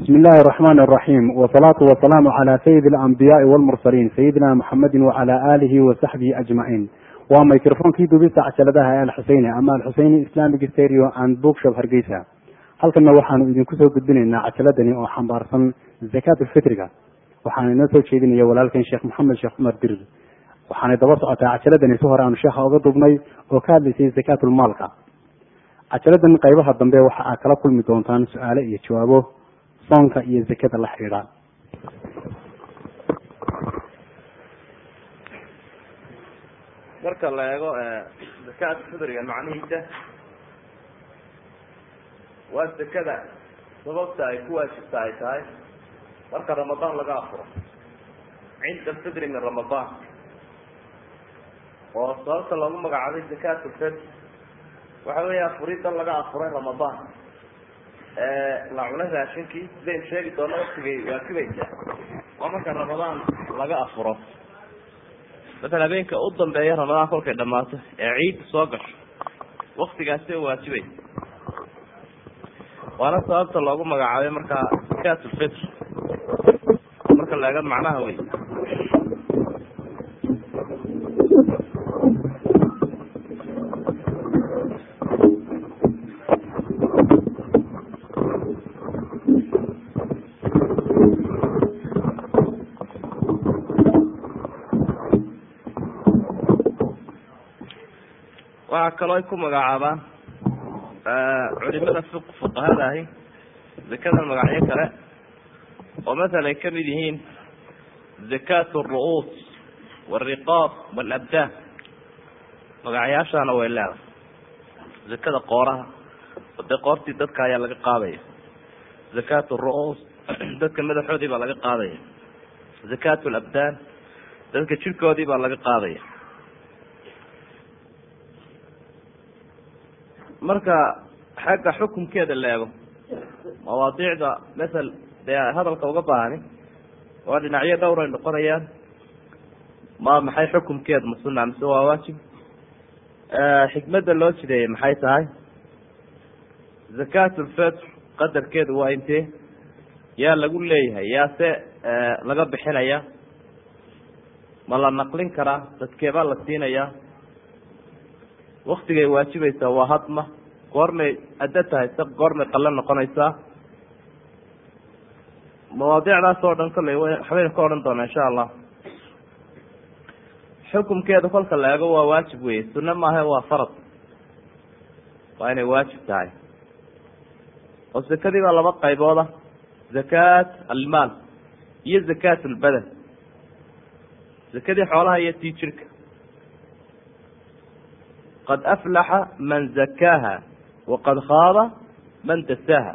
bismi illaahi araxmaan araxiim wasalaatu wasalaamu calaa sayidi alambiyaai walmursaliin sayidina muxamedin wacala aalihi wa saxbihi ajmaciin waa microfonkii dubista cajaladaha ee alxuseyni ama alxuseyni islamic stereo and bookshop hargeysa halkanna waxaanu idinku soo gudbinaynaa cajaladani oo xambaarsan zakaat ulfitriga waxaana inoo soo jeedinaya walaalkan sheekh maxamed sheekh cumar dirir waxaanay daba socotaa cajaladani si hore aanu sheekha oga dubnay oo ka hadlaysay zakaatulmaalka cajaladan qaybaha dambe waxa aad kala kulmi doontaan su-aale iyo jawaabo soonka iyo zakada la xidhiidha marka la eego zakaat fidriga macnihiisa waa zakada sababta ay ku waajibta ay tahay marka ramadaan laga afuro cinda alfidri min ramadaan oo sababta loogu magacaabay zakaat lfidr waxa weya afuridan laga afuray ramadaan la cunay raashinkii sidayn sheegi doona waktigay waakibaysa waa marka ramadaan laga afuro masala habeenka u dambeeya ramadaan kolkay dhamaato ee ciidda soo gasho waktigaasi oo waajibaysa waana sababta loogu magacaabay markaa zakaat lfitr marka la eego macnaha wey waxaa kaloo ay ku magacaabaan culimada fi fuqahada ahi zakada magacyo kale oo masala ay kamid yihiin zakat alru'uus waalriqaab waalabdaan magacyaashaana way leedahay zakada qooraha oo dee qoortii dadka ayaa laga qaadaya zakat alru'uus dadka madaxoodii baa laga qaadaya zakat alabdaan dadka jirkoodii baa laga qaadaya marka xagga xukumkeeda la eego mawaadiicda masel dee hadalka uga baahani waa dhinacyo dhowr ay noqonayaan ma maxay xukumkeeda ma sunna mise waa waajib xikmadda loo jideeyey maxay tahay zakat ulfitr qadarkeedu waa intee yaa lagu leeyahay yaa se laga bixinaya ma la naqlin karaa dadkeebaa la siinayaa waktigay waajibaysaa waa hadma goormay addo tahay se goormay qallo noqonaysaa mawaadiicdaas oo dhan kolley waxbaynu ka odhan doonaa insha allah xukumkeeda kolka la eego waa waajib weye sunne maaha waa farad waa inay waajib tahay oo zakadii baa laba qaybooda zakaat almaal iyo zakaat albadan zakadii xoolaha iyo tii jirka qad aflaxa man zakaaha waqad khaaba man dasaaha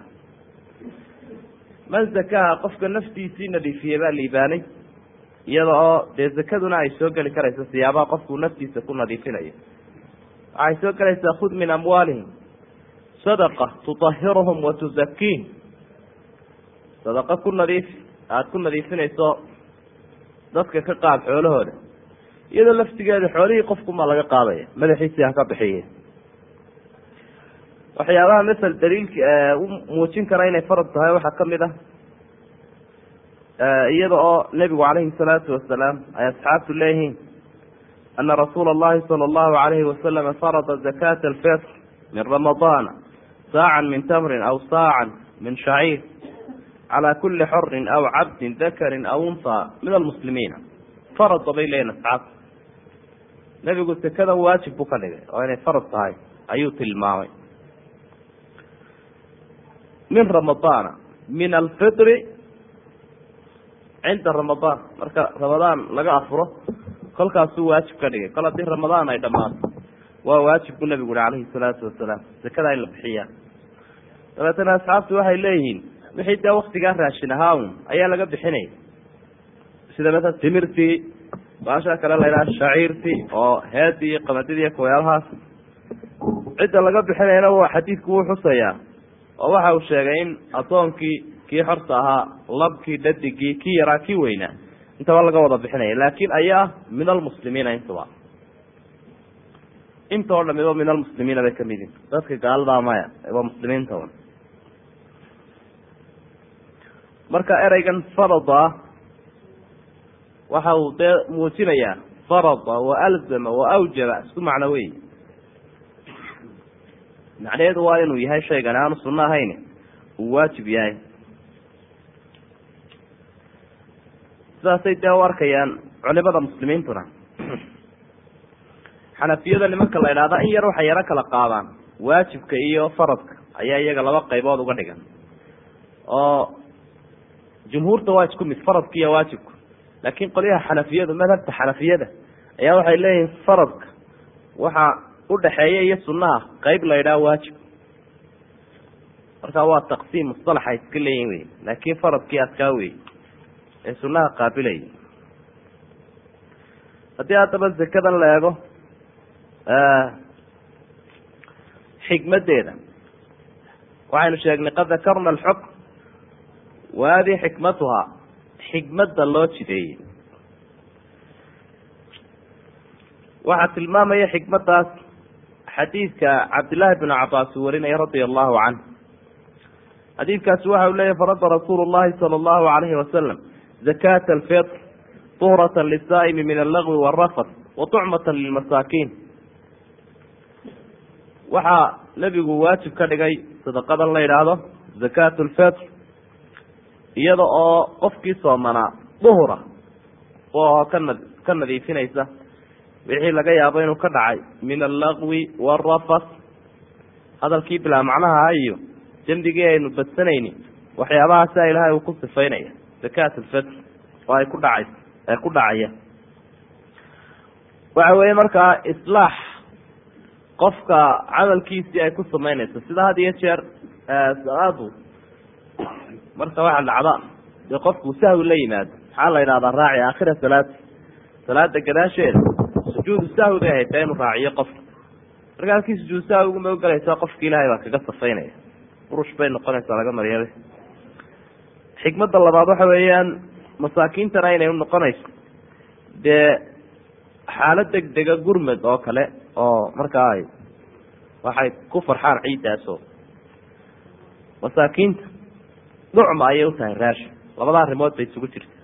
man zakaaha qofka naftiisii nadiifiyey baa liibaanay iyada oo dee zakaduna ay soo geli karayso siyaabaha qofkuu naftiisa ku nadiifinayo waxay soo gelaysaa khud min amwaalihim sadaqa tutahiruhum wa tuzakiihim sadaqa ku nadiif aada ku nadiifinayso dadka ka qaad xoolahooda iyadoo laftigeeda xoolihii qofkumaa laga qaadaya madaxiisii ha ka bixiye waxyaabaha masel daliilka u muujin kara inay farad tahay waxaa kamid ah iyada oo nebigu calayhi salaatu wasalaam ay asxaabtu leeyihiin ana rasuula allahi sala allahu alayhi wasalama farada zakata alfitr min ramadaana saacan min tamrin aw saacan min shaciir calaa kuli xorin aw cabdin dakarin aw unhaa min almuslimiina farada bay leeyihin asxaabtu nebigu sekadan waajib buu ka dhigay oo inay farad tahay ayuu tilmaamay min ramadaana min alfitri cinda ramadaan marka ramadaan laga afuro kolkaasuu waajib ka dhigay kol haddii ramadaan ay dhammaato waa waajib buu nebigu uhi calayhi salaatu wasalaam sekadaa in la bixiyaa dabeetana asxaabtu waxay leeyihiin wixii dee waktigaa raashin ahaa un ayaa laga bixinaya sida maala timirtii baasha kale la ydhaha shaciirtii oo heedii iyo qamadidii iyo kuweelahaas cidda laga bixinayana waa xadiidku wuu xusayaa oo waxa uu sheegay in addoonkii kii xorta ahaa labkii dhadigii kii yaraa kii weynaa intaba laga wada bixinaya laakin ayaa min almuslimiina intaba inta oo dhamiba min almuslimiina bay kamid yihin dadka gaaladaa maya waa muslimiinta un marka ereygan farada ah waxa uu dee muujinayaa farada wa alzama wa awjaba isku macno wey macnaheedu waa inuu yahay shaygan aanu sunno ahayn uu waajib yahay sidaasay dee u arkayaan culimada muslimiintuna xanafiyada nimanka la idhahda in yar waxay yaro kala qaadaan waajibka iyo faradka ayaa iyaga laba qaybood uga dhigan oo jumhuurta waa isku mid faradka iyo waajibka laakiin qolyaha xanafiyadu madhabta xanafiyada ayaa waxay leeyihiin faradka waxa udhaxeeya iyo sunaha qeyb la idhaha waajib marka waa taqsiim musalaxa iska leeyihin wey laakiin faradkii adkaa wey ee sunaha qaabilaya haddii haddaba zakadan la eego xikmadeeda waxaynu sheegnay qad dakarna alxukm wa hadihi xikmatuhaa xikmadda loo jideeyey waxaa tilmaamaya xikmadaas xadiidka cabdillaahi bn cabaas uu warinaya radia allahu canh xadiidkaasi waxa uu leeyahy farada rasuulu llahi sala allahu alayhi wasalam zakata alfitr tuhrata lisaa'imi min allagwi waalrafat wa tucmata lilmasaakiin waxaa nebigu waajib ka dhigay sadaqadan la yidhaahdo zakat lfitr iyada oo qofkii soomanaa duhura oo kana ka nadiifinaysa wixii laga yaabo inuu ka dhacay min allagwi waalrafat hadalkii bilaa macnaha iyo dembigii aynu badsanayni waxyaabahaasa ilaahay uu ku sifaynaya zakat lfitr oo ay ku dhacay ay ku dhacaya waxa weeye markaa islaax qofka camalkiisii ay ku samaynayso sida had iyo jeer salaadu marka waxa dhacda dee qofku sahwi la yimaado maxaa la yidhahdaa raaci aakhira salaati salaada gadaasheeda sujuudu sahwi bay haytaa inuu raaciyo qofka marka halkii sujuud sahwi uguma ogalaysa qofki ilaahay baa kaga safaynaya burush bay noqonaysaa laga maryabe xikmadda labaad waxa weeyaan masaakiintana inay unoqonayso dee xaalad deg dega gurmed oo kale oo markaa ay waxay ku farxaan ciiddaasoo masaakiinta nucma ayay utahay raashin labada arrimood bay isugu jirta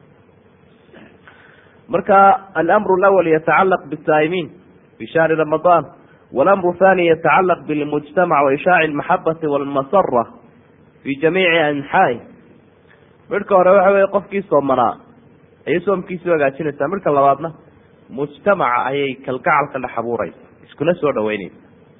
marka alamru lawal yatacalaq bisaa'imiin fi shahri ramadaan walamru thani yatacalaq bilmujtamac wa ishaaci almaxabati walmasara fi jamiici anxaa'i midhka hore waxa weye qofkii soomanaa ayay soomkiisii hagaajinaysaa midhka labaadna mujtamaca ayay kalgacal ka dhex abuuraysa iskuna soo dhaweyneysa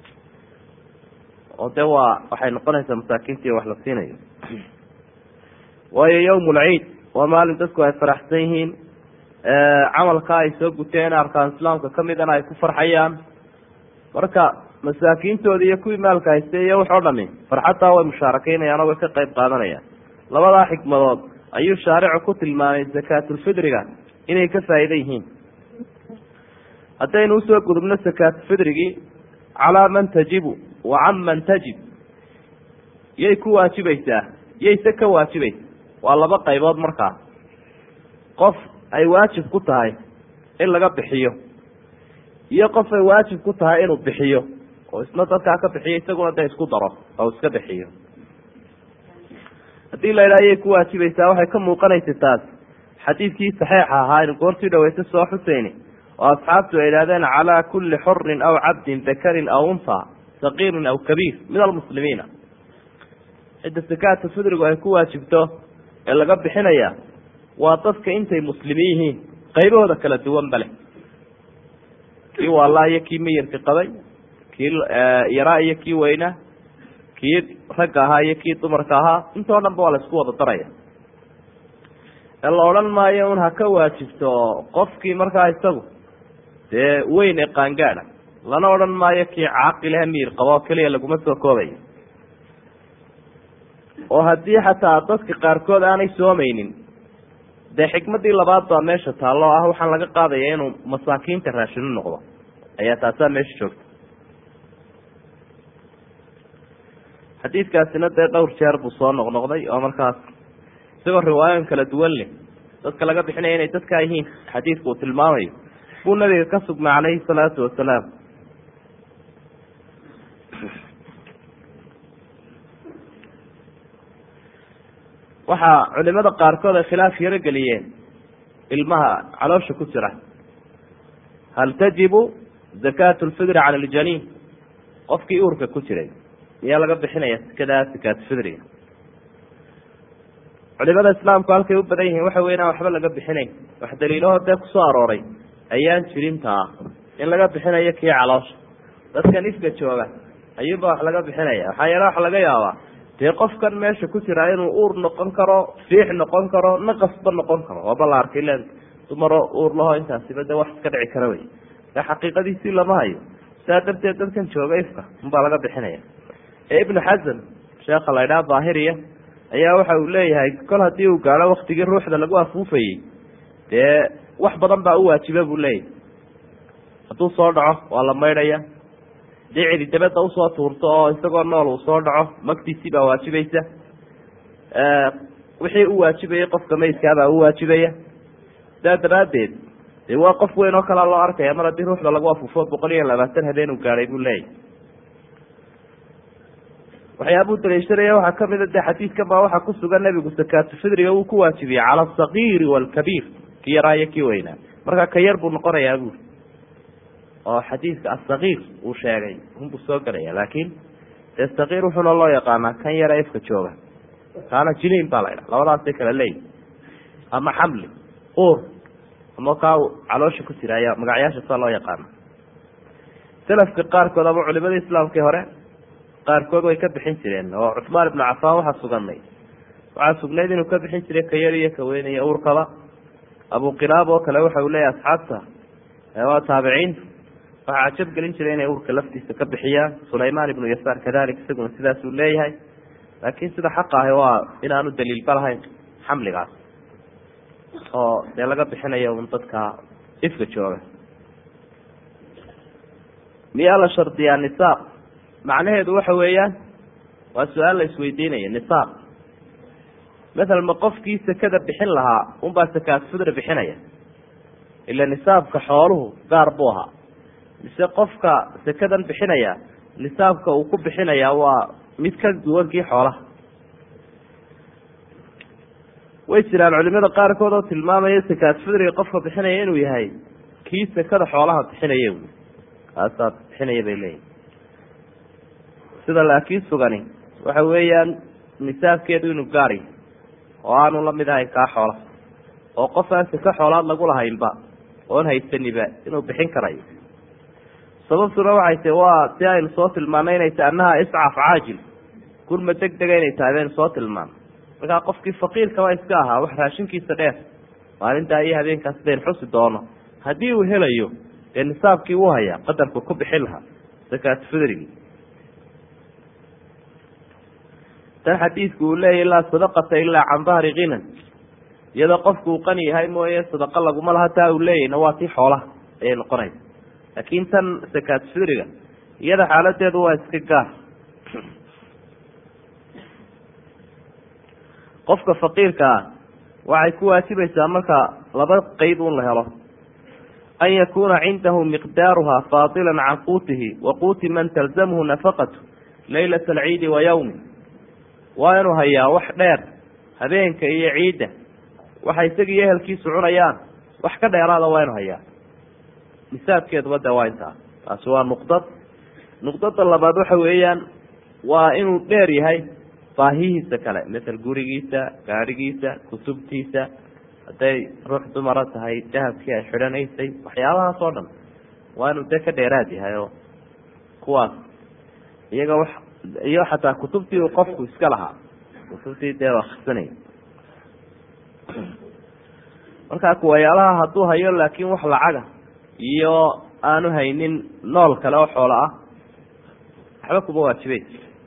oo de waa waxay noqonaysaa masaakiintii wax la siinayo waayo yawm lciid waa maalin dadku ay faraxsan yihiin camalka ay soo guteen arkaan islaamka kamidana ay ku farxayaan marka masaakiintoodi iyo kuwii maalka haystay iyo wax oo dhami farxaddaa way mushaarakeynayaan oo way ka qayb qaadanayaan labadaa xikmadood ayuu shaaricu ku tilmaamay zakaatulfidriga inay ka faa'iida yihiin haddaynu usoo gudubno sakaatufidrigii calaa man tajibu wa can man tajib yay ku waajibaysaa yayse ka waajibaysa waa laba qaybood markaa qof ay waajib ku tahay in laga bixiyo iyo qof ay waajib ku tahay inuu bixiyo oo isna dadkaa ka bixiyo isaguna de isku daro oo iska bixiyo haddii la yidhaha yay ku waajibaysaa waxay ka muuqanaysa taas xadiidkii saxiixa ahaa aynu goortii dhaweysa soo xuseyni oo asxaabtu ay idhahdeen calaa kulli xurin aw cabdin dakarin aw unha saqiirin aw kabiir min almuslimiina cidda sakaata fidrigu ay ku waajibto ee laga bixinaya waa dadka intay muslimiin yihiin qaybahooda kala duwan bale kii waalaa iyo kii miyirka qabay kii yaraa iyo kii weynaa kii ragga ahaa iyo kii dumarka ahaa intoo dhan ba waa la isku wada daraya ee la odhan maayo un ha ka waajibto qofkii markaa isagu dee weyn ee qaangaada lana odhan maayo kii caaqilehe miyir qabo oo keliya laguma soo koobayo oo haddii xataa dadka qaarkood aanay soomaynin dee xikmadii labaad baa meesha taallo o ah waxaan laga qaadaya inuu masaakiinta raashinu noqdo ayaa taasaa meesha joogta xadiidkaasina dee dhowr jeer buu soo noqnoqday oo markaas isagoo riwaayoon kala duwan leh dadka laga bixinaya inay dadkaa yihiin xadiidku uu tilmaamayo buu nabiga ka sugnay calayhi salaatu wasalaam waxaa culimada qaarkood ay khilaaf yaro geliyeen ilmaha caloosha ku jira hal tajibu zakaatu lfidri cala aljaniin qofkii uurka ku jiray miyaa laga bixinaya sikadaa sakaatufidriga culimada islaamku halkay u badan yihiin waxa wey inaan waxba laga bixinayn wax daliilahoo dee kusoo arooray ayaan jirintaa in laga bixinayo kii caloosha dadkan ifka jooga ayuunba wax laga bixinaya waxaa yeele waxa laga yaabaa dee qofkan meesha ku jiraa inuu uur noqon karo fiix noqon karo naqasba noqon karo waaba la arkay len dumaro uur laho intaasiba de wax iska dhici kara wey e xaqiiqadiisii lama hayo sidaa darteed dadkan jooga ifka unbaa laga bixinaya ee ibnu xasan sheekha la ydhaha daahiriya ayaa waxa uu leeyahay kol haddii uu gaadho waktigii ruuxda lagu afuufayey dee wax badan baa u waajiba buu leeyahy hadduu soo dhaco waa la maydhaya dii cidi dabadda usoo tuurto oo isagoo nool uu soo dhaco magtiisii baa waajibaysa wixii u waajibayay qofka maydkaabaa u waajibaya sidaa daraaddeed dee waa qof weyn oo kalea loo arkaya mar haddii ruuxda lagu afuufo boqol iyo labaatan habeen uu gaadhay buu leeyahy waxyaabuu daliishanaya waxaa kamida de xadiidkan baa waxaa ku sugan nebigu sakaatufidriga uu ku waajibiyey cala asagiiri waalkabiir ki yaraa iyo kii weynaa marka ka yar buu noqonayaa buuri oo xadiidka asagiir uu sheegay unbuu soo gelaya laakin dee sagiir wuxuuna loo yaqaanaa kan yara ifka jooga kaana jiniin baa la ydhaha labadaasay kala leeyihi ama xamli uur ama kaa caloosha ku jira ayaa magacyaasha saa loo yaqaana salafka qaarkood ama culimada islaamkii hore qaarkood way ka bixin jireen oo cuثmaan ibnu cafaan waxaa suganay waxaa sugnayd inuu ka bixin jiray ka yar iyo ka weyn iyo uurkaba abu qilaab oo kale waxa uu leeyahy asxaabta waa taabiciintu waxaa cajab gelin jiray inay uurka laftiisa ka bixiyaan sulaymaan ibnu yasaar kadalik isaguna sidaasuu leeyahay laakiin sida xaqa ahi waa inaanu daliilba lahayn xamligaas oo dee laga bixinayo un dadka ifka jooga miyaa la shardiyaa nisaaq macnaheedu waxa weeyaan waa su-aal la isweydiinaya nisaaq masalan ma qofkii sekada bixin lahaa unbaa sakaat fidri bixinaya ila nisaabka xooluhu gaar buu ahaa mise qofka sekadan bixinaya nisaabka uu ku bixinaya waa mid ka duwankii xoolaha way jiraan culimada qaarkood oo tilmaamaya sakaat fidriga qofka bixinaya inuu yahay kii sekada xoolaha bixinaya kaasaa bixinaya bay leeyihin sida laakiin sugani waxa weeyaan nisaabkeedu inuu gaari oo aanu la mid ahayn kaa xoola oo qof aan seka xoolaad lagu lahaynba oon haysaniba inuu bixin karayo sababtuna waxay tahi waa si aynu soo tilmaanay inay tahay annaha iscaf caajil gurma deg dega inay tahay baynu soo tilmaano markaa qofkii faqiirkaba iska ahaa wax raashinkiisa dheer maalintaa iyo habeenkaas baynu xusi doono haddii uu helayo dee nisaabkii uu hayaa qadarku ku bixin lahaa sakaat fidrigi tan xadiidku uu leeyahy laa sadaqata ilaa can dahri kinan iyadoo qofku uu qani yahay mooye sadaqa laguma laha taa uu leeyahna waa tii xoolaha ayay noqonaysa laakiin tan sakaat fidriga iyada xaaladeedu waa iska gaar qofka faqiirka ah waxay ku waajibaysaa marka laba qeyb un la helo an yakuna cindahu miqdaaruha faadila can quutihi wa quuti man talzamhu nafaqatu laylata alciidi wa yawmi waa inuu hayaa wax dheer habeenka iyo ciidda waxa isaga iyo ehelkiisu cunayaan wax ka dheeraada waa inu hayaa nisaabkeeduba de waa intaa taasi waa nuqdad nuqdada labaad waxa weeyaan waa inuu dheer yahay baahihiisa kale masel gurigiisa gaadhigiisa kutubtiisa hadday ruux dumara tahay dahabkii ay xidhanaysay waxyaabahaas oo dhan waa inuu dee ka dheeraad yahay oo kuwaas iyaga wax iyo xataa kutubtii uu qofku iska lahaa kutubtii dee akrisanay markaa kuwayaalaha hadduu hayo laakiin wax lacaga iyo aanu haynin nool kale oo xoolo ah waxba kuma waajibay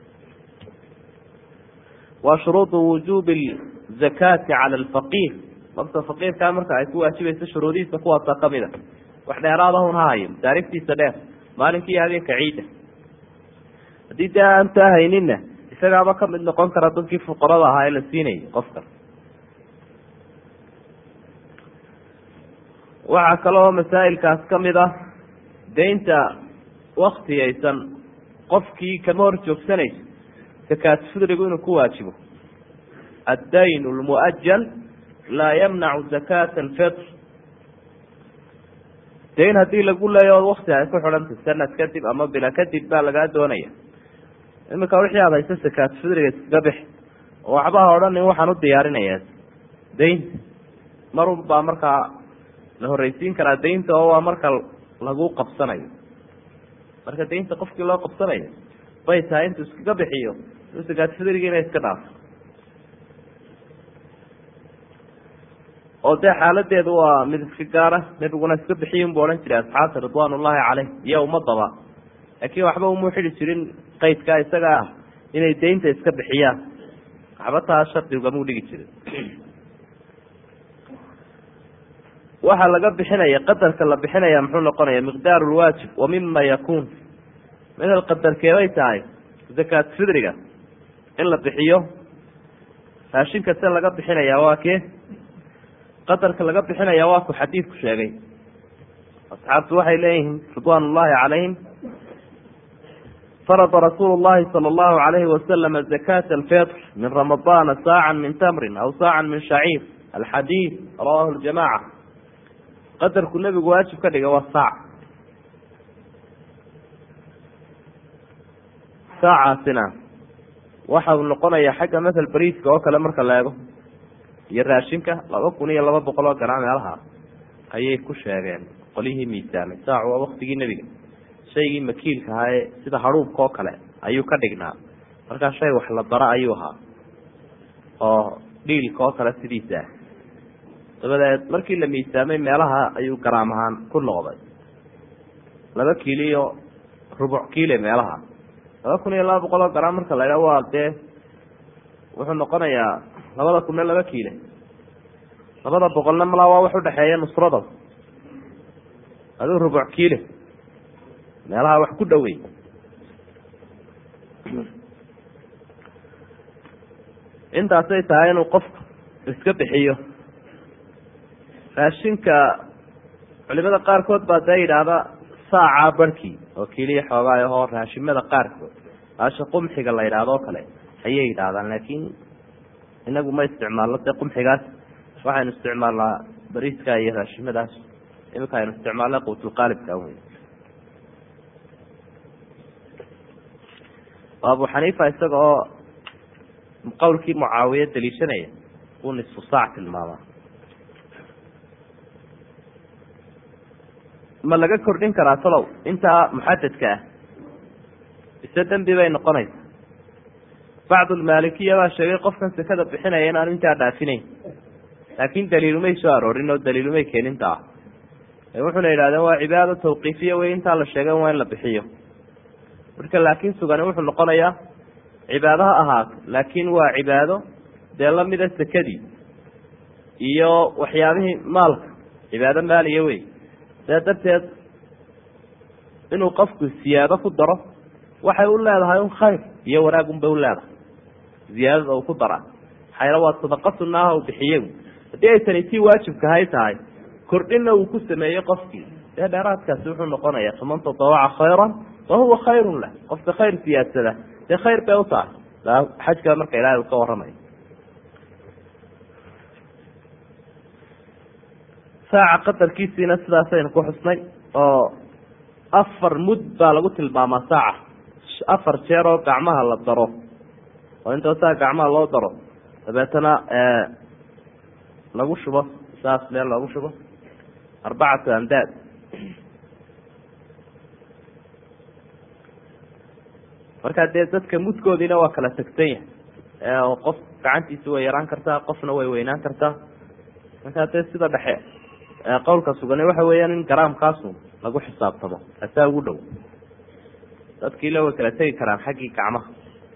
wa shuruudu wujuubi zakaati cala alfaqiir qofka faqiirkaa marka ay ku waajibayso shuruudihiisa kuwaasa kamid a wax dheeraadahun ha hayo masaariftiisa dheer maalinkii habeenka ciidda haddii dee aan taa hayninna isagaaba kamid noqon kara dadkii fuqarada ahaa ee la siinayay qofkan waxaa kaloo masaa'ilkaas kamid ah deynta waktiyaysan qofkii kama hor joogsanayso sakaat fidrigu inuu ku waajibo addayn lmuajal laa yamnacu zakata alfitr dayn haddii lagu leeyo od wakti ay ku xidhantay sanad kadib ama bila kadib baa lagaa doonaya iminka wixii aad hayso sakaat fidriga iskaga bix oo waxbaha odhanin waxaan u diyaarinayaa daynta marun baa markaa la horreysiin karaa daynta oo waa marka lagu qabsanayo marka daynta qofkii loo qabsanayo bay tahay intuu iskaga bixiyo u sakaat fidrigiina iska dhaafo oo dee xaaladeedu waa mid iska gaara nebiguna iska bixiyun bu odhan jiray asxaabta ridwaan ullahi caleyh iyo ummadaba laakiin waxba umuu xidi jirin qaydkaa isaga ah inay daynta iska bixiyaan waxba taa shardi ugamuu dhigi jirin waxaa laga bixinaya qadarka la bixinaya muxuu noqonaya miqdaaru lwaajib wa mima yakuun midal qadarkeebay tahay zakaat fidriga in la bixiyo raashinka se laga bixinaya waa kee qadarka laga bixinaya waa ku xadiidku sheegay asxaabtu waxay leeyihiin ridwaan ullahi calayhim farada rasuulu llahi sala allahu alayhi wasalama zakata alfitr min ramadaana saacan min tamrin aw saacan min shaciir alxadiid rawahu ljamaca qadarku nebigu waajib ka dhiga waa saac saacaasina waxa uu noqonaya xagga mathal bariiska oo kale marka la eego iyo raashinka laba kun iyo laba boqol oo garaa meelaha ayay ku sheegeen qolyihii miisaamay saacu waa waktigii nebiga shaygii makiilka ahaa ee sida hadhuubka oo kale ayuu ka dhignaa markaa shay wax la daro ayuu ahaa oo dhiilka oo kale sidiisa ah dabadeed markii la miisaamay meelaha ayuu garaam ahaan ku noqday laba kiilo iyo rubuc kiile meelaha laba kun iyo laba boqol oo garaam marka la idhaha waa dee wuxuu noqonayaa labada kunna laba kiile labada boqolna malaa waa wax udhexeeya nusrada aduu rubuc kiile meelaha wax ku dhowey intaasay tahay inuu qofku iska bixiyo raashinka culimada qaarkood baa dee yidhaahda saacaa barhkii oo keliya xoogaay ahoo raashimada qaarkood aasha qumxiga la yidhaahdo o kale ayay yidhaahdaan laakiin inagu ma isticmaalno dee qumxigaas waxaynu isticmaalnaa bariiska iyo raashimadaas iminka aynu isticmaalna quutulqaalibka wey abu xaniifa isaga oo qowlkii mucaawiye daliishanaya uu nisfu saac tilmaamaa ma laga kordhin karaa talow intaa muxadadka ah ise dembi bay noqonaysa bacdulmaalikiya baa sheegay qofkan sekada bixinaya in aanu intaa dhaafinayn laakin daliilumay soo aroorin oo daliilumay keeninta ah wuxuna yidhahdeen waa cibaado tawqiifiya wey intaa la sheegay waa in la bixiyo marka laakiin sugani wuxuu noqonayaa cibaado ha ahaato laakiin waa cibaado dee lamida sekadii iyo waxyaabihii maalka cibaado maaliya wey see darteed inuu qofku siyaado ku daro waxay u leedahay un khayr iyo wanaagun bay u leedahay ziyaadada uu ku dara xayla waa sadaqa sunaaha uu bixiye haddii ay tani tii waajibkahay tahay kordhinna uu ku sameeyey qofkii dee dheeraadkaasi wuxuu noqonayaa faman tatawaca khayran fa huwa khayrun lah qofka khayr siyaadsada dee khayr bay u tahay xajka marka ilahay uu ka warramayo saaca qadarkiisiina sidaasaynu ku xusnay oo afar mud baa lagu tilmaamaa saaca afar jeer oo gacmaha la daro oo intoo saa gacmaha loo daro dabeetana lagu shubo saas meel loogu shubo arbacatu amdaad markaa dee dadka mudkoodiina waa kala tegsan yahay oo qof gacantiisa way yaraan kartaa qofna way weynaan kartaa markaa dee sida dhexe qowlka sugani waxa weeyaan in garaamkaasu lagu xisaabtamo asaa ugu dhow dadkiile way kala tegi karaan xaggii gacmaha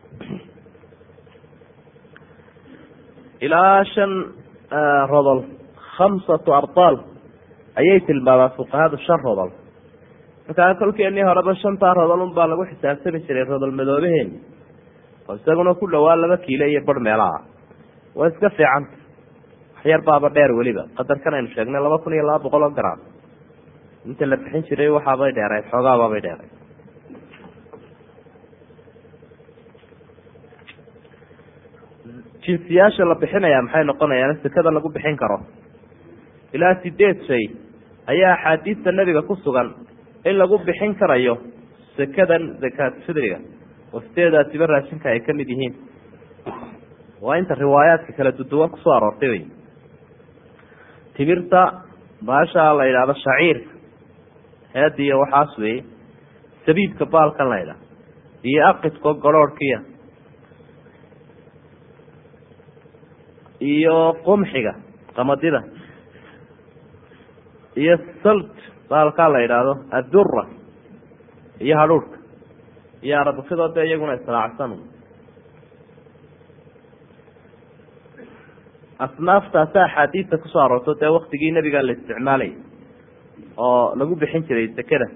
ilaa shan rodol khamsatu ardaal ayay tilmaamaan fuqahadu shan rodol markaa kolkeenii horeba shantaa rodol un baa lagu xisaabtami jiray rodol madoobaheeni oo isaguna ku dhawaa laba kiilo iyo bar meelaha waa iska fiicanta waxyar baaba dheer weliba qadarkan aynu sheegnay laba kun iyo laba boqol oo gram inta la bixin jiray waxaabay dheerayd xoogaababay dheerayd jinsiyaasha la bixinaya maxay noqonayaan sekada lagu bixin karo ilaa sideed shay ayaa axaadiista nebiga ku sugan in lagu bixin karayo sekadan zakaat fidriga oo sideedaasiba raashinka ay ka mid yihiin waa inta riwaayaadka kala duduwan kusoo aroortay wey timirta baasha la yidhaahdo shaciirka heediya waxaas weeye sabiibka baalkan la ydhaha iyo aqidko goroorhkiya iyo qumxiga qamadida iyo salt baalkaa la yidhaahdo addura iyo hadhuurhka iyo arabukidoo dee iyaguna israacsan asnaaftaasa axaadiista kusoo aroorto dee waktigii nebiga la isticmaalayay oo lagu bixin jiray sekada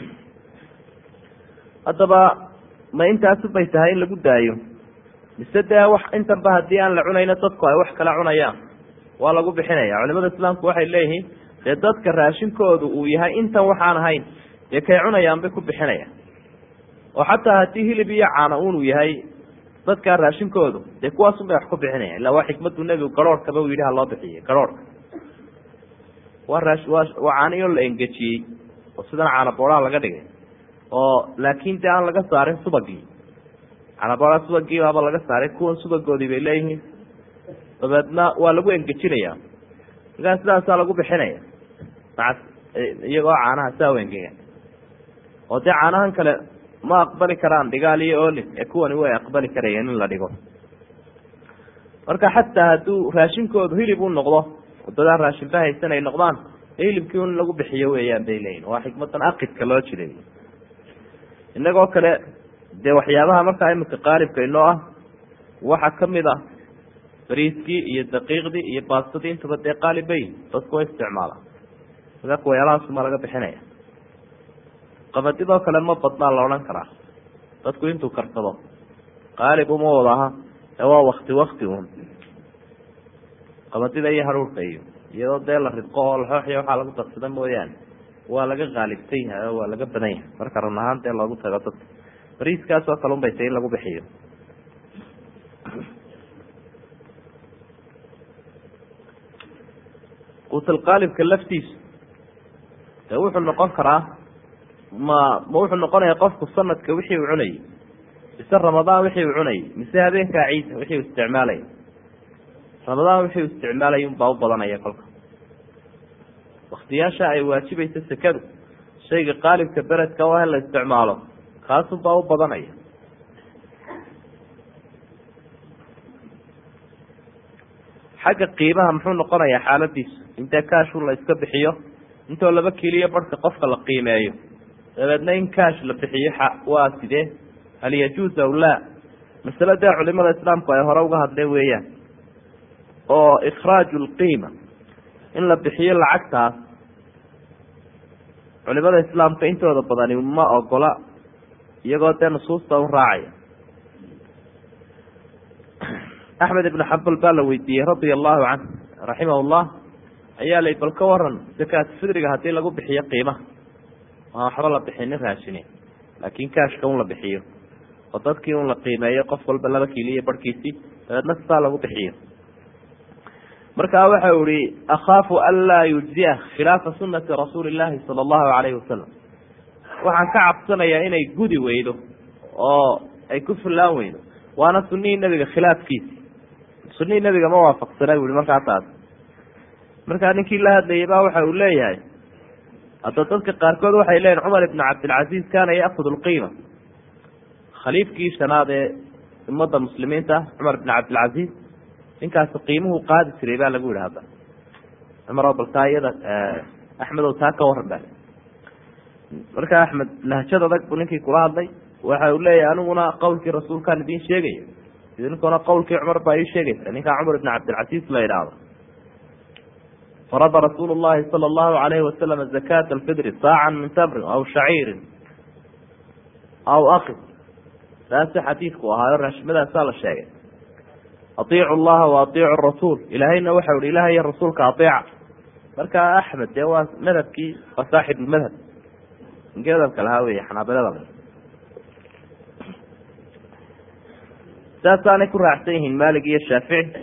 haddaba ma intaasubay tahay in lagu daayo mise dee wax intanba haddii aan la cunayno dadku ay wax kala cunayaan waa lagu bixinaya culimada islaamku waxay leeyihiin dee dadka raashinkoodu uu yahay intan waxaan ahayn dee kay cunayaan bay ku bixinayaan oo xataa haddii hilib iyo caana unuu yahay dadkaa raashinkoodu dee kuwaasun bay wax ku bixinaya illa waa xikmadu nebigu garoorhkaba uu yidhi ha loo bixiye garoorhka waa raa waa waa caaniyo la engejiyey oo sidan caana booraha laga dhigay oo laakin dee aan laga saarin subagii caana booraha subagii baaba laga saaray kuwan subagoodii bay leeyihiin dabeedna waa lagu engejinaya markaa sidaasaa lagu bixinaya maa iyagoo caanaha saa u engegan oo dee caanahan kale ma aqbali karaan dhigaal iyo olin ee kuwani way aqbali karayeen in la dhigo marka xataa hadduu raashinkoodu hilib u noqdo wadadaan raashinba haysan ay noqdaan ee hilibkii un lagu bixiyo weeyaan bay leeyihin waa xikmadan aqidka loo jiray inagoo kale dee waxyaabaha markaa imika qaalibka inoo ah waxaa kamid a bariiskii iyo daqiiqdii iyo baastadii intaba dee qaalibayn dadku way isticmaala markaa kuwayaalahaasuma laga bixinaya qabadidoo kale ma badnaa la odhan karaa dadku intuu karsado qaalib uma wada aha ee waa wakti wakti un qabadida iyo haruurka iyo iyadoo dee la ridqo oo laxooxiya waxaa lagu darsada mooyaane waa laga qaalibsan yahay oo waa laga badan yahay marka run ahaan dee loogu tago dadka bariiskaas oo kale un bay tay in lagu bixiyo quutalqaalibka laftiisu dee wuxuu noqon karaa ma ma wuxuu noqonaya qofku sanadka wixii uu cunayay mise ramadaan wixii uu cunayay mise habeenkaa ciisa wixii uu isticmaalaya ramadaan wixii uu isticmaalaya unbaa u badanaya kolka waktiyaasha ay waajibaysa sekadu shayga qaalibka beledka waa in la isticmaalo kaasunbaa u badanaya xagga qiimaha muxuu noqonayaa xaaladiisu intee kaashu la iska bixiyo intoo laba kiliyo barhka qofka la qiimeeyo dabeedna in kaash la bixiyo waa sidee hal yajuuz aw laa masale dee culimada islaamku ay hore uga hadleen weeyaan oo ikhraaju lqiima in la bixiyo lacagtaas culimada islaamka intooda badani ma ogola iyagoo dee nusuusta u raacaya axmed ibnu xambal baa la weydiiyey radia allahu canh raximah llah ayaa lay bal ka waran zakaat fidriga haddii lagu bixiyo qiimaha aan waxba la bixinin raashine laakin kaashka un la bixiyo oo dadkii un la qiimeeyo qof walba laba kiili iyo barhkiisii dabeedna sidaa lagu bixiyo markaa waxa u ihi akhaafu an laa yujziya khilaafa sunati rasuuli llahi sala allahu alayhi wasalam waxaan ka cabsanayaa inay gudi weydo oo ay ku fullaan weydo waana sunihii nebiga khilaafkiisi sunihii nebiga ma waafaqsana bu i markaa taas markaa ninkii la hadlayay ba waxa uu leeyahay hadda dadka qaarkood waxay leeyihin cumar ibn cabdilcaziz kaana yaakud lqiima khaliifkii shanaad ee ummadda muslimiinta ah cumar ibn cabdilcaziz ninkaasi qiimuhu qaadi jiray baa lagu yihi hadda cumar bal taa iyada axmedow taa ka waran ba markaa axmed lahjad adag buu ninkii kula hadlay waxa uu leeyahay aniguna qowlkii rasuulkaan idiin sheegaya idinkuna qowlkii cumar baa ii sheegaysa ninkaa cumar ibn cabdilcaziz la yidhaahdo farada rasuul llahi sala allahu alayhi wasalam zakata alfidri saacan min tamrin aw shaciirin aw akid taasi xadiidku ahaayo raashimadaasa la sheegay aiicu llaha wa aiicu rasuul ilaahayna waxau ihi ilaah iyo rasuulka aeeca marka axmed dee waa madhabkii waa saaxib lmadhab madhabka lahaa wey xanaabilada saasaanay ku raacsan yihiin malig iyo shaafici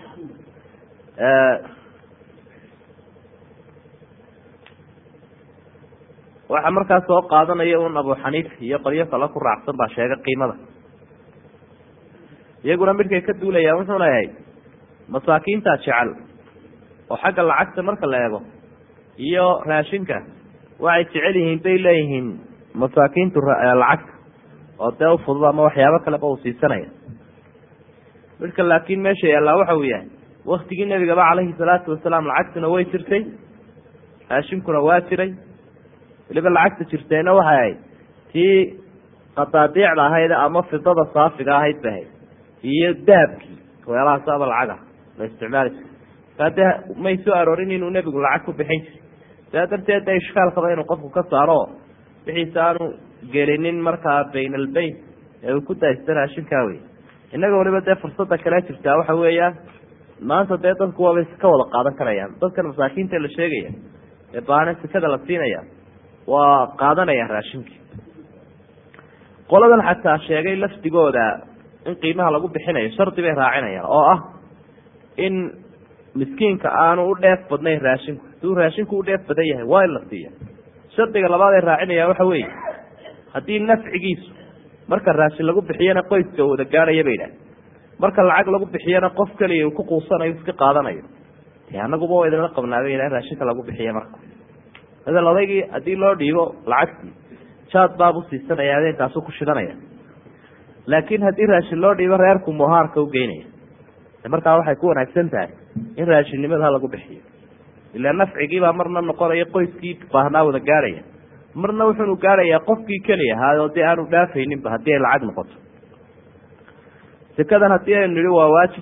waxaa markaas soo qaadanaya un abu xaniifa iyo qolyo kale ku raacsan baa sheegay qiimada iyaguna midkay ka duulayaan wuxuu leeyahay masaakiintaa jecel oo xagga lacagta marka la eego iyo raashinka waxay jecel yihiin bay leeyihiin masaakiintu lacagta oo dee ufudud ama waxyaabo kaleba uu siisanaya midka laakiin meesha yaallaa waxa uu yahay waktigii nebigaba calayhi salaatu wasalaam lacagtuna way jirtay raashinkuna waa jiray weliba lacagta jirtayna waxay ahayd tii qadaadiicda ahayd ama fidada saafiga ahayd ba ahayd iyo dahabkii weelahaasaba lacaga la isticmaali jira kaa dee may soo aroorin inuu nebigu lacag ku bixin jiray saa darteed de ishkaalkaba inuu qofku ka saaro wixiisa aanu gelinin markaa bayn albayn ee uu ku daaysta raashinkaa wey innaga waliba dee fursada kale jirtaa waxa weeyaan maanta dee dadku waabay ka wada qaadan karayaan dadkan masaakiinta la sheegaya ee baana sekada la siinaya waa qaadanayaan raashinkii qoladan xataa sheegay lafdigooda in qiimaha lagu bixinayo shardi bay raacinayaan oo ah in miskiinka aanu u dheef badnayn raashinku haduu raashinku u dheef badan yahay waa in la siiya shardiga labaad ay raacinayaan waxa weeye haddii nafcigiisu marka raashin lagu bixiyana qoyska wada gaadhaya bay idhaah marka lacag lagu bixiyana qof keliya uu ku quusanayo iska qaadanayo de anaguba waa idinla qabnaabay in raashinka lagu bixiya marka madal odaygii haddii loo dhiibo lacagtii jaad baabu siisanaya adeenkaasu ku shidanaya laakiin haddii raashin loo dhiibo reerku muhaarka u geynaya markaa waxay ku wanaagsan tahay in raashinnimada lagu bixiyo ilaa nafcigiibaa marna noqonaya qoyskii baahnaa wada gaadhaya marna wuxuunu gaadhayaa qofkii keliya ahaa oo dee aanu dhaafayninba haddii ay lacag noqoto sekadan haddii aynu nihi waa waajib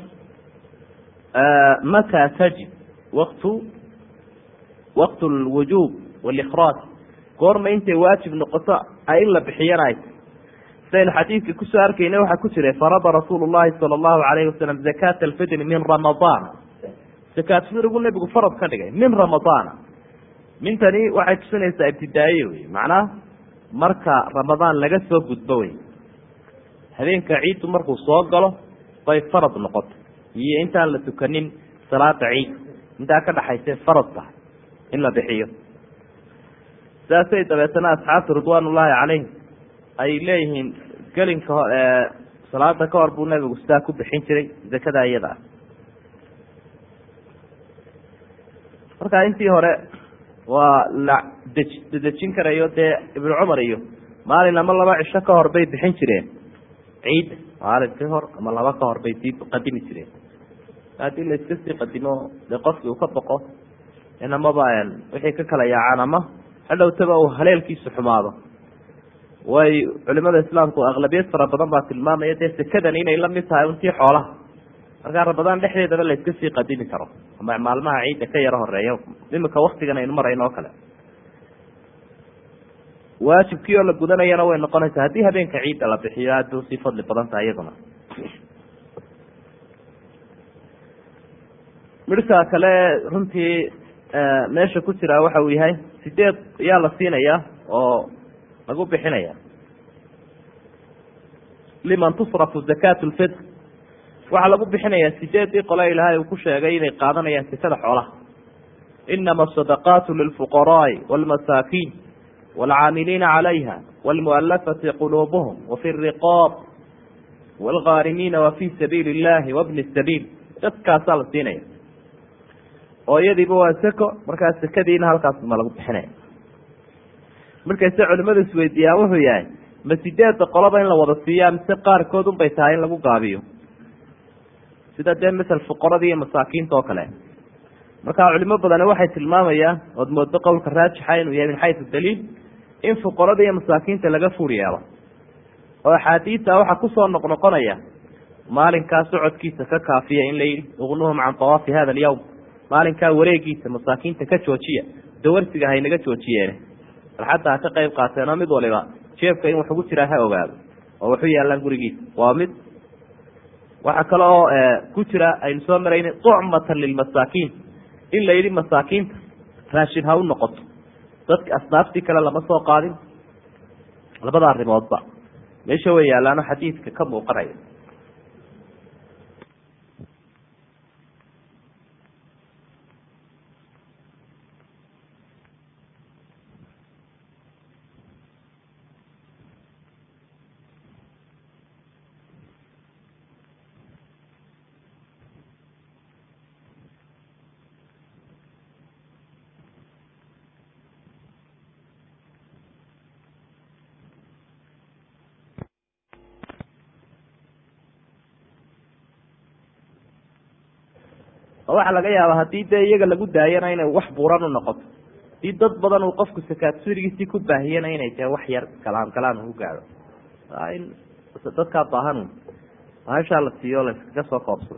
mataa tajib waktu waqt lwujuub walikraaj goorma intay waajib noqoto in la bixiyana ay sidaynu xadiidka kusoo arkayna waxaa ku jiray farada rasuulu llahi sala allahu alayhi wasalam zakaata alfidri min ramadaan zakaat fidrigu nebigu farad ka dhigay min ramadaana mintani waxay tusinaysaa ibtidaaye wey macnaha marka ramadaan laga soo gudbo wey habeenka ciiddu markuu soo galo bay farad noqoto iyo intaan la tukanin salaada ciid intaa ka dhaxaysay farad tahay in la bixiyo saasay dabeetana asxaabtu ridwaan ullaahi calayhim ay leeyihiin gelinka ho salaada ka hor buu nabigu sidaa ku bixin jiray zakada iyada ah marka intii hore waa la dej dedejin karayo dee ibnu cumar iyo maalin ama laba cisho ka hor bay bixin jireen ciidda maalin ka hor ama laba ka hor bay sii qadimi jireen haddii la iska sii qadimo dee qofkii uu ka boqo in amaba wixii ka kala yaacaan ama hadhowtaba uu haleelkiisu xumaado way culimada islaamku aqlabiyad fara badan baa tilmaamaya dee sekadani inay la mid tahay untii xoolaha markaa ramadaan dhexdeedaba la iska sii qadimi karo ama maalmaha ciidda ka yaro horeeya imika waktigan aynu marayno oo kale waajibkii oo la gudanayana way noqonaysaa haddii habeenka ciidda la bixiyo aada bay usii fadli badan tahay iyaduna midhka kale runtii meesha ku jira waxa uu yahay sideed ayaa la siinaya oo lagu bixinaya liman tusrafu zakat lfitr waxaa lagu bixinayaa sideedii qole ilaahay uu ku sheegay inay qaadanayaan sekada xoolaha inama asadaqaatu lilfuqaraai wاlmasaakiin wاlcaamiliina calayha wاlmualafati quluubuhum wafi riqaab wاlgaarimiina wafi sabiili اllahi wabni sabiil dadkaasaa la siinaya oo iyadiiba waa seko markaa sekadiina halkaas ma lagu bixinaya markayse culimadu isweydiiyaan wuxuu yahay ma sideedda qoloba in la wada siiyaa mise qaarkood un bay tahay in lagu gaabiyo sida dee masel fuqarada iyo masaakiinta oo kale marka culimo badani waxay tilmaamayaan ood moodo qowlka raajixa inuu yahay min xaysu daliil in fuqarada iyo masaakiinta laga fuur yeelo oo axaadiidta waxaa kusoo noqnoqonaya maalinkaa socodkiisa ka kaafiya in la yidhi uqnuhum can tawaafi hada alyawm maalinkaa wareegiisa masaakiinta ka joojiya dawarsiga haynaga joojiyeene bal xataa ha ka qayb qaateenoo mid waliba jeebka in wax ugu jiraa ha ogaado oo waxu yaallaan gurigiisa waa mid waxaa kale oo ku jira aynu soo marayna tucmatan lilmasaakiin in la yidhi masaakiinta raashin ha u noqoto dadka asnaaftii kale lama soo qaadin labada arrimoodba meesha way yaallaano xadiidka ka muuqanaya oo waxaa laga yaaba haddii dee iyaga lagu daayana inay wax buuran u noqoto hadii dad badan uu qofku sakaat surigiisii ku baahiyana inay tahay wax yar galaan galaan u gaadho in dadkaa baahan maashaa la siiyo la iskaga soo koobsado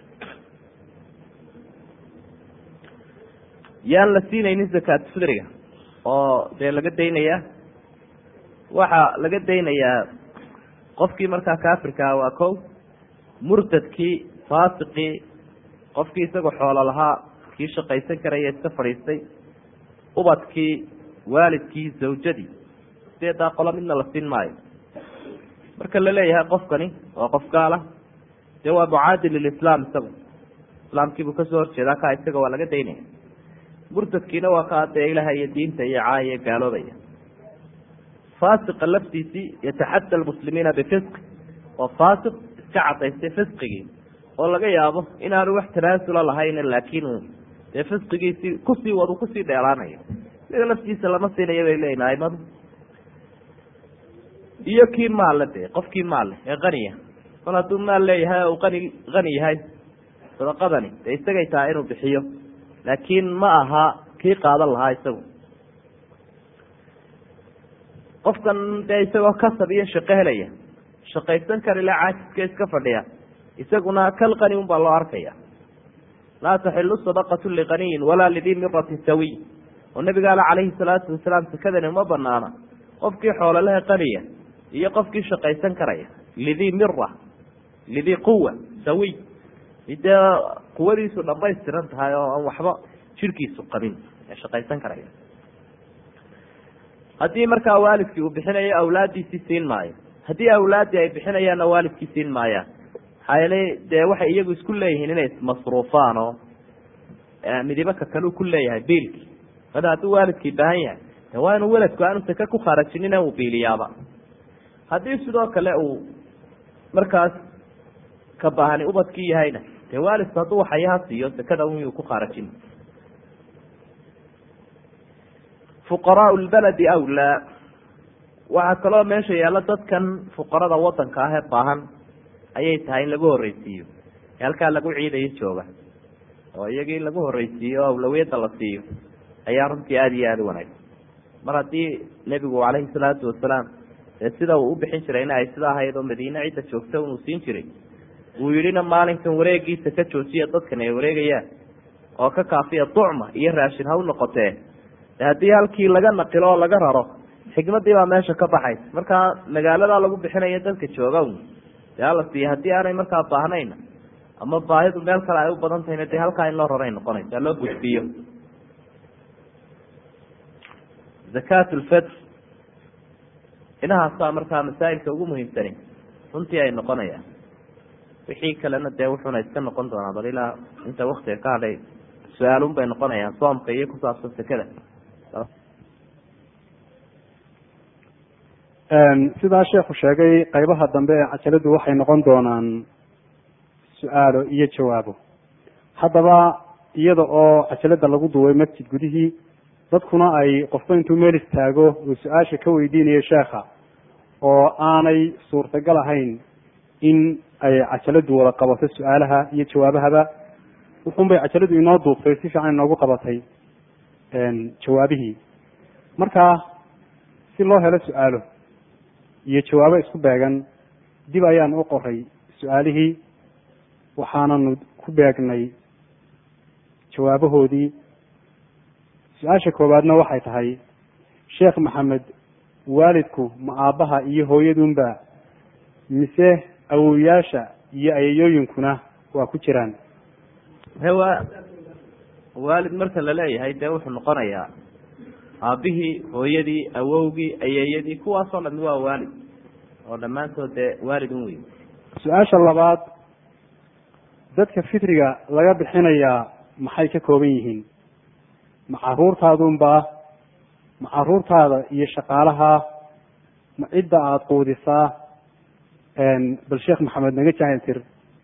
yaan la siinaynin zakaat fidriga oo dee laga daynayaa waxaa laga daynayaa qofkii markaa kaafirkaa waa kow murtadkii faasiqii qofkii isagoo xoolo lahaa kii shaqaysan karaya iska fadhiistay ubadkii waalidkii zawjadii sideedaa qolo midna la siin maayo marka la leeyahay qofkani waa qof gaala dee waa mucaadi lilislaam isagu islaamkiibuu kasoo horjeedaa kaa isaga waa laga daynaya murtadkiina waa kaa dee ilaha iyo diinta iyo caaya gaaloobaya faasiqa laftiisii yataxadda almuslimiina bifisqi oo faasiq iska cadaystay fisqigii oo laga yaabo inaanu wax tanaasula lahayn laakiin uu dee fisqigiisii kusii wadu kusii dheeraanayo isaga laftiisa lama siinayo bay leeyihin aimadu iyo kii maalle dee qofkii maalle ee qaniya kol hadduu maal leeyahay oo uu qani qani yahay sadaqadani dee isagay tahay inuu bixiyo laakiin ma aha kii qaadan lahaa isagu qofkan dee isagoo kasab iyo shaqo helaya shaqaysan karila caajiska iska fadhiya isaguna kal qani un baa loo arkaya laa taxilu sadaqatu liqaniyin walaa lidii miratin sawiy oo nabigaale calayhi salaatu wasalaam sakadani uma banaana qofkii xoololaha qaniya iyo qofkii shaqaysan karaya lidii mira lidii quwa sawiy dee quwadiisu dhamaystiran tahay oo aan waxba jirhkiisu qabin ee shaqaysan karaya haddii markaa waalidkii uu bixinayo awlaaddiisii siin maayo haddii awlaaddii ay bixinayaanna waalidkii siin maayaan maxaa yeelay dee waxay iyagu isku leeyihiin inay ismasruufaan oo midibo ka kale uu ku leeyahay biilkii mada hadduu waalidkii baahan yahay de waa inuu weladku aanu sake ku khaarajinin uu biiliyaaba haddii sidoo kale uu markaas ka baahani ubadkii yahayna dee waalidku hadduu waxayaha siiyo sakada un yuu ku khaarajin fuqaraau lbaladi awlaa waxaa kaloo meesha yaalla dadkan fuqarada wadanka ah ee baahan ayay tahay in lagu horreysiiyo ee halkaa lagu ciidayo jooga oo iyagii lagu horreysiiyo o awlawiyadda la siiyo ayaa runtii aada iyo aada u wanaagsan mar haddii nebigu calayhi salaatu wasalaam dee sida uu u bixin jirayna ay sida ahayd oo madiine cidda joogta unuu siin jiray uu yidhina maalinkan wareegiisa ka joojiya dadkan ay wareegayaan oo ka kaafiya ducma iyo raashin ha u noqotee haddii halkii laga naqilo oo laga raro xikmadii baa meesha ka baxaysa markaa magaaladaa lagu bixinayo dadka jooga dee hala siiya haddii aanay markaa baahnayna ama baahidu meel kale ay u badan tahayna dee halkaa in loo raray noqonaysa loo gudbiyo zakat lfitr inahaasaa markaa masaa'ilka ugu muhiimsani runtii ay noqonayaan wixii kalena dee wuxuuna iska noqon doonaa bal ilaa inta waktiga ka hadhay su-aalun bay noqonayaan soomka iyo kusaabsan sekada sidaa sheekhu sheegay qaybaha dambe ee cajaladu waxay noqon doonaan su-aalo iyo jawaabo haddaba iyada oo cajalada lagu duubay masjid gudihii dadkuna ay qofba intuu meel istaago uu su-aasha ka weydiinayo sheekha oo aanay suurtagal ahayn in ay cajaladu wada qabato su-aalaha iyo jawaabahaba wuxun bay cajaladu inoo duubtay si fiican inoogu qabatay jawaabihii marka si loo helo su-aalo iyo jawaabo isku beegan dib ayaan u qoray su-aalihii waxaananu ku beegnay jawaabahoodii su-aasha koowaadna waxay tahay sheekh maxamed waalidku ma aabbaha iyo hooyadunba mise awowiyaasha iyo ayayooyinkuna waa ku jiraan hewa waalid marka la leeyahay dee wuxuu noqonayaa aabbihii hooyadii awowgii ayeeyadii kuwaasoo dhami waa waalid oo dhammaantood dee waalid un wey su-aasha labaad dadka fitriga laga bixinayaa maxay ka kooban yihiin ma caruurtaadunba ma caruurtaada iyo shaqaalaha ma cidda aada quudisaa bal sheekh maxamed naga jahil tir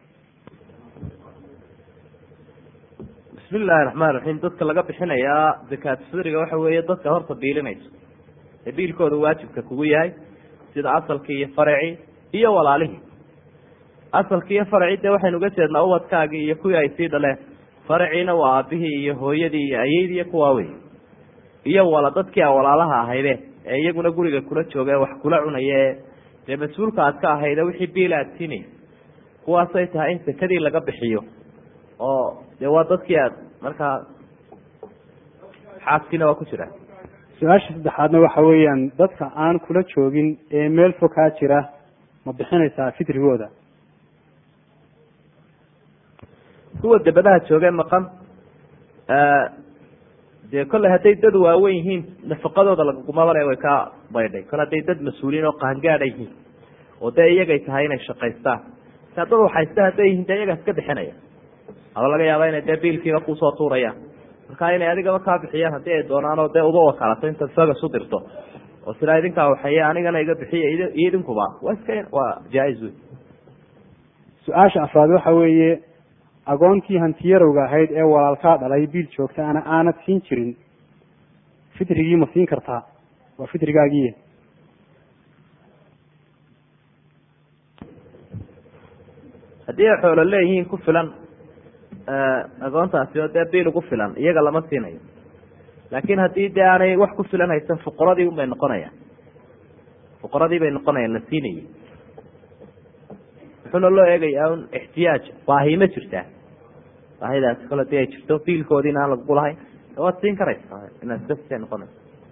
bismi illaahi raxmaan raxiim dadka laga bixinayaa zakaat fidriga waxa weeye dadka horta biilinayso ee biilkooda waajibka kugu yahay sida asalkii iyo faracii iyo walaalihii asalkii iyo faracii dee waxaynu uga jeednaa ubadkaagii iyo kuwii ay sii dhaleen faraciina waa aabihii iyo hooyadii iyo ayeydii iyo kuwaa wey iyo wala dadkii a walaalaha ahayde ee iyaguna guriga kula jooga ee wax kula cunaya ee dee mas-uulka aad ka ahayde wixii biil aad siinay kuwaasay tahay in sekadii laga bixiyo oo dee waa dadkii aad markaa xaaskiina waa ku jira su-aasha saddexaadna waxa weeyaan dadka aan kula joogin ee meel fog kaa jira ma bixinaysaa fitrigooda kuwa debadaha joogee maqan dee kolley hadday dad waaweyn yihiin nafaqadooda lagagumabale way ka baydhay kole hadday dad mas-uuliyiin oo qaangaada yihiin oo dee iyagay tahay inay shaqaystaan sia dad waxaysta hadday yihiin dee iyagaa iska bixinaya aba laga yaaba inay dee biilkiiba kusoo tuurayaan marka inay adigaba kaa bixiyaan haddii ay doonaan oo dee uba wakalato intaad sagas u dirto oo sidaa idinkaa waxeeye anigana iga bixiya iyo idinkuba waa iska waa jaa-is wey su-aasha afraad waxa weeye agoontii hantiyarowga ahayd ee walaalkaa dhalay biil joogta ana aanad siin jirin fitrigii ma siin kartaa waa fitrigaagii haddii ay xoolo leeyihiin ku filan agoontaasi oo dee biil ugu filan iyaga lama siinayo laakiin haddii dee aanay wax ku filan haysan fuqaradii unbay noqonayaan fuqaradii bay noqonayaan la siinayay wuxuuna loo eegayaa un ixtiyaaj baahi ma jirtaa baahidaasi kole hadii ay jirto biilkoodiina aan lagugu lahayn waad siin karaysa inaad basa noqonaysa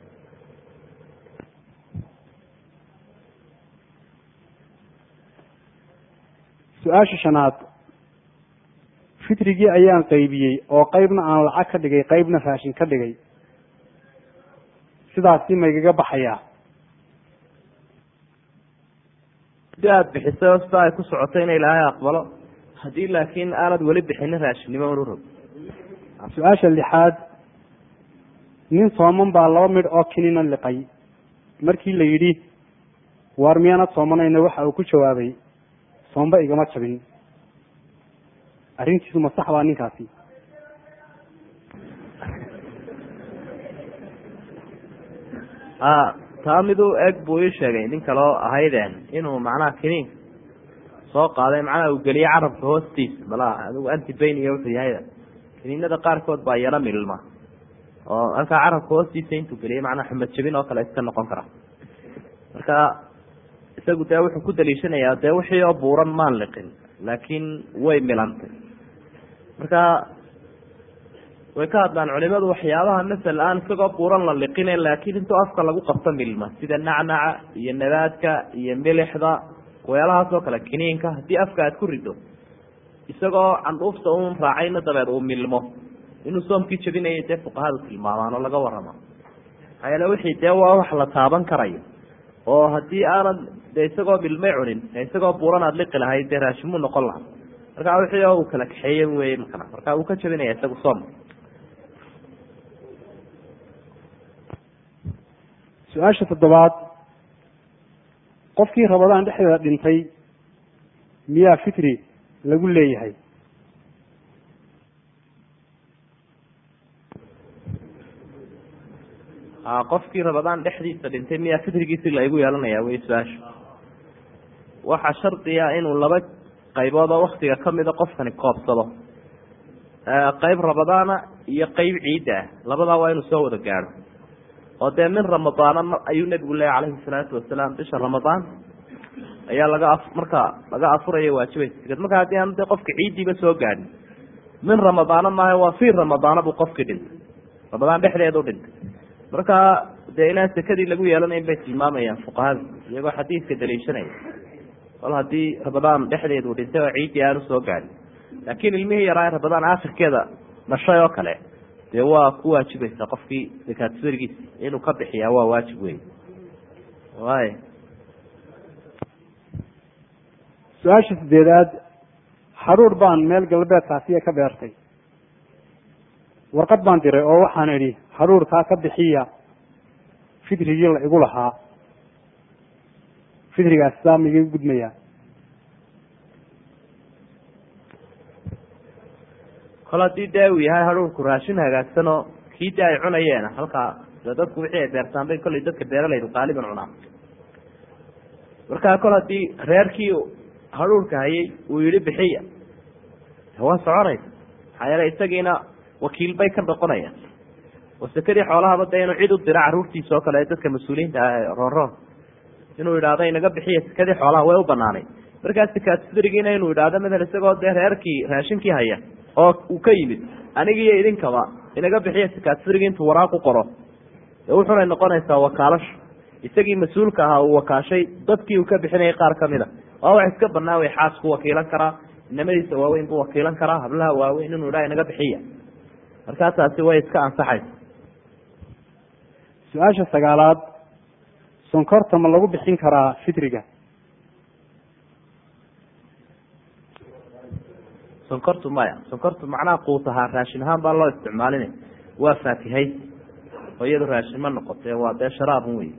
su-aasha shanaad fitrigii ayaan qaybiyey oo qeybna aan lacag ka dhigay qeybna raashin ka dhigay sidaasi maygaga baxayaa hadii aada bixisay oo sidaa ay ku socotay in ilaahay aqbalo haddii laakiin aanad weli bixinin raashinnimo unu rog su-aasha lixaad nin sooman baa laba midh oo kinina liqay markii la yidhi waar miyaanad soomanayna waxa uu ku jawaabay soomba igama jabin arrintiisu ma sax baa ninkaasi a taa miduu eg buu ii sheegay nin kaleo ahaydeen inuu macnaha kiniin soo qaaday macnaha uu geliyey carabka hoostiisa bala adigu antibayn iyo wuxuu yahayda kiniinada qaarkood baa yaro milma oo halkaa carabka hoostiisa intuu geliyey macnaha xumad jabin oo kale iska noqon kara marka isagu dee wuxuu ku daliishanayaa dee wixii oo buuran maan liqin laakiin way milantay marka way ka hadlaan culimadu waxyaabaha masel aan isagoo buuran la liqine laakiin intuu afka lagu qabto milma sida nacnaca iyo nabaadka iyo milixda weelahaas oo kale kiniinka haddii afka aad ku rido isagoo candhuufta un raacayna dabeed uu milmo inuu soomkii jabinayay dee fuqahadu tilmaamaan oo laga warrama maxaa yeele wixii dee waa wax la taaban karayo oo haddii aanad dee isagoo milmay cunin ee isagoo buuran aad liqi lahayd dee raashimuu noqon lahaa marka wixii oo uu kala kaxeeye wey makana marka uu ka jabinaya isagu soomka su-aasha toddobaad qofkii rabadaan dhexdeeda dhintay miyaa fitri lagu leeyahay a qofkii rabadaan dhexdiisa dhintay miyaa fitrigiisi laigu yeelanaya wey su-aasha waxaa shardiga inuu laba qaybood oo waktiga kamida qofkani koobsado qeyb rabadaana iyo qeyb ciidda ah labadaa waa inuu soo wada gaadho oo dee min ramadaana ayuu nebigu leeya calayhi salaatu wasalaam bisha ramadaan ayaa laga a marka laga afuraya waajibaysa marka haddii aan dee qofka ciiddiiba soo gaadhin min ramadaana maaha waa fii ramadaana buu qofkii dhintay ramadaan dhexdeedu dhintay marka dee inaan sekadii lagu yeelanayn bay tilmaamayaan fuqahada iyagoo xadiidka daliishanaya kol haddii ramadaan dhexdeedu dhintay oo ciiddii aanu soo gaadhin laakiin ilmihii yaraa ramadaan aakhirkeeda dhashay oo kale dee waa ku waajibaysaa qofkii dakaatfirgiisa inuu ka bixiyaa waa waajib wey way su-aasha sideedaad xaruur baan meel galbeedkaasiya ka beertay warqad baan diray oo waxaan idhi xaruurkaa ka bixiya fitrigii la igu lahaa fitrigaas saa ma igaga gudmayaa kol haddii dee uu yahay haruurku raashin hagaagsan oo kii de ay cunayeen halkaa de dadku wixii ay beertaan bay kollay dadka beeralaydu qaaliban cunaa markaa kol haddii reerkii haruurka hayay uu yihi bixiya waa soconaysa maxaa yeele isagiina wakiil bay ka noqonayaan oo sekadii xoolahaba dee inuu cid u dira carruurtiisa oo kale ee dadka mas-uuliyiinta ah ee roonroon inuu yidhaahdo inaga bixiya sekadii xoolaha way u banaanay markaa sikaatfidrigiina inuu yidhaahdo madal isagoo dee reerkii raashinkii haya oo uu ka yimid anigiiyo idinkaba inaga bixiya sikaatfidrigi intuu waraaq u qoro dee wuxunay noqonaysaa wakaalasho isagii mas-uulka ahaa uu wakaashay dadkii uu ka bixinayay qaar kamid a waa wax iska banaan way xaasku wakiilan karaa inamadiisa waaweyn buu wakiilan karaa hablaha waaweyn inuu idhaha inaga bixiya markaa taasi way iska ansaxaysa su-aasha sagaalaad sonkorta ma lagu bixin karaa fitriga sonkortu maya sonkortu macnaha quut ahaa raashin ahaan baa loo isticmaalinay waa faatihay oo iyadu raashin ma noqote waa dee sharaabun wey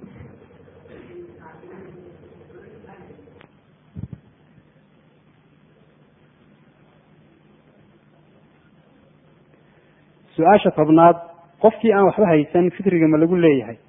su-aasha tobnaad qofkii aan waxba haysan fitriga ma lagu leeyahay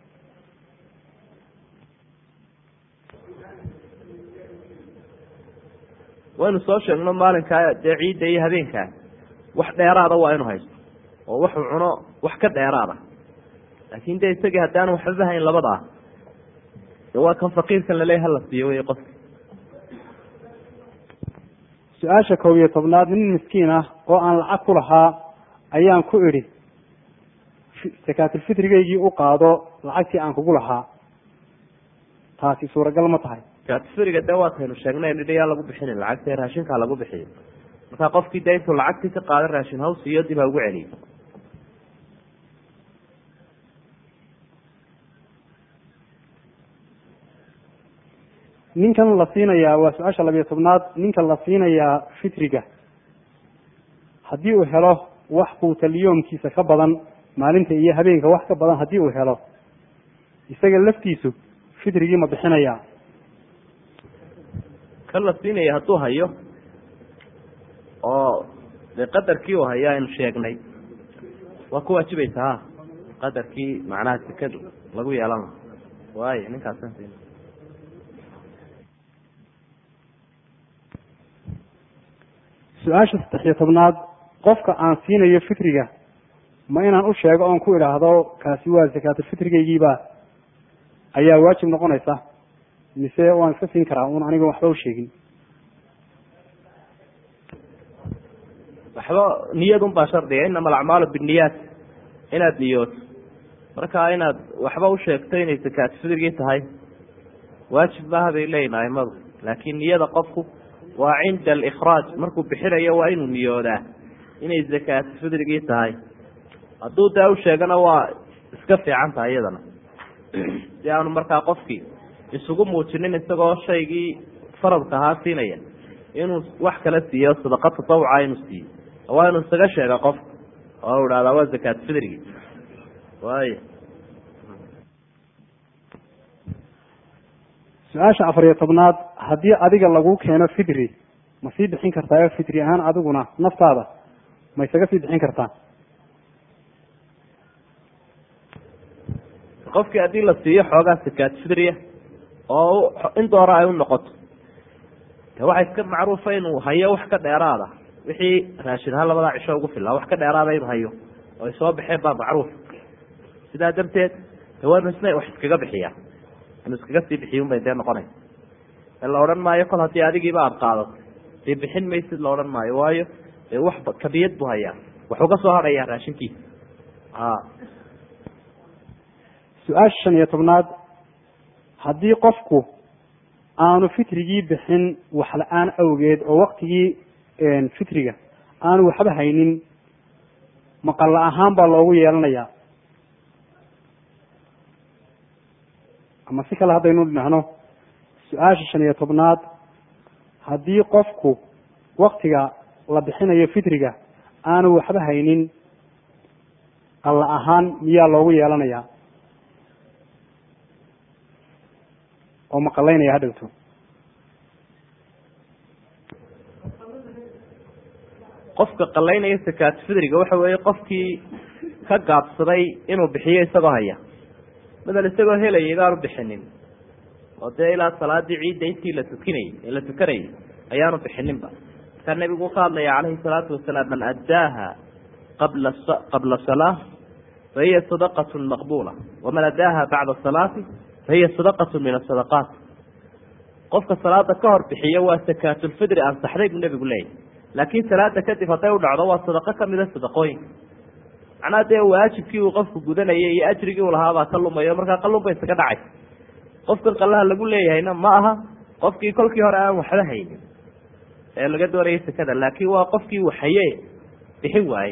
waynu soo sheegno maalinkaa dee ciidda iyo habeenkaa wax dheeraada waa inu haysto oo waxuu cuno wax ka dheeraada laakin de isagii haddaan waxbaba hayn labada ah de waa kan faqiirkan laleeya hala siiyo wey qofka su-aasha kow iyo tobnaad nin miskiin ah oo aan lacag ku lahaa ayaan ku idhi sakaatulfitrigaygii u qaado lacagtii aan kugu lahaa taasi suuragal ma tahay sakaatulfitriga de waataynu sheegnay nidhi yaa lagu bixinin lacagta raashinkaa lagu bixiyo markaa qofkii de intuu lacagtii ka qaada raashin haw siiyo dib ha ugu celiyo ninkan la siinayaa waa su-aasha labiyo tobnaad ninkan la siinayaa fitriga haddii uu helo wax quutalyoomkiisa ka badan maalinta iyo habeenka wax ka badan haddii uu helo isaga laftiisu fitrigii ma bixinayaa kan la siinaya hadduu hayo oo dee qadarkii uu hayo aynu sheegnay waa ku waajibaysa ha qadarkii macnaha sekadu lagu yeelan laha waayo ninkaasan siin su-aasha saddex iyo tobnaad qofka aan siinayo fitriga ma inaan u sheego oon ku idhaahdo kaasi waa sakaatulfitrigaygiiba ayaa waajib noqonaysa mise waan iska siin karaa un aniga waxba u sheegin waxba niyadun baa shardiga inama alacmaalu binniyaat inaad niyooto marka inaad waxba u sheegto inay sakaatulfitrigii tahay waajib maaha bay leeyihin aimadu laakiin niyada qofku waa cinda alikhraaj markuu bixinayo waa inuu niyoodaa inay zakaatulfitrigii tahay hadduu daa u sheegana waa iska fiican tahay iyadana si aanu markaa qofkii isugu muujinin isagoo shaygii faradka ahaa siinaya inuu wax kala siiyo sadaqa tatawuca inuu siiyo waa inuu isaga sheega qofka oo idhahdaa waa zakaatulfitrigii waay su-aasha afar iyo tobnaad haddii adiga lagu keeno fitri ma sii bixin kartaayo fitri ahaan adiguna naftaada ma isaga sii bixin kartaa qofkii haddii la siiyo xoogaa sakaat fitriya oo in doora ay u noqoto de waxa iska macruufa inuu hayo wax ka dheeraada wixii raashin ahaan labadaa cisho ugu filaa wax ka dheeraada inuu hayo oo ay soo baxeen baa macruuf sidaa darteed de waa inu isna wax iskaga bixiyaa inuu iskaga sii bixiy un bay dee noqonaysa la odhan maayo kol haddii adigiiba aada qaadato dee bixin maysid la odhan maayo waayo dee wax kabiyad buu hayaa waxuu ka soo hadhayaa raashinkiisa a su-aasha shan iyo tobnaad haddii qofku aanu fitrigii bixin wax la-aan awgeed oo waktigii fitriga aanu waxba haynin maqalla ahaan baa loogu yeelanayaa ama si kale haddaynu dhahno su-aasha shan iyo tobnaad haddii qofku waktiga la bixinayo fitriga aanu waxba haynin qalla ahaan miyaa loogu yeelanayaa oo maqalaynaya hadhowto qofka qalaynaya sakaat fidriga waxa weeye qofkii ka gaabsaday inuu bixiyo isagoo haya madal isagoo helaya igaanu bixinin oo dee ilaa salaadii ciidda intii la tukinayay ee la tukanayay ayaanu bixininba markaa nebigu ka hadlaya calayhi salaatu wasalaam man addaaha qabla qabla salaa fahiya sadaqat maqbula waman addaaha bacda salaati fahiya sadaqat min asadaqaat qofka salaada ka hor bixiyo waa sakaatulfidri ansaxday buu nebigu leeyahy laakiin salaada kadib hadday u dhacdo waa sadaqo kamida sadaqooyinka macnaha dee waajibkii uu qofku gudanayay iyo ajrigii uu lahaabaa ka lumayo markaa qalunba isaga dhacay qofkan qallaha lagu leeyahayna ma aha qofkii kolkii hore aan waxba haynin ee laga doonayay sekada laakiin waa qofkii waxaye bixin waaye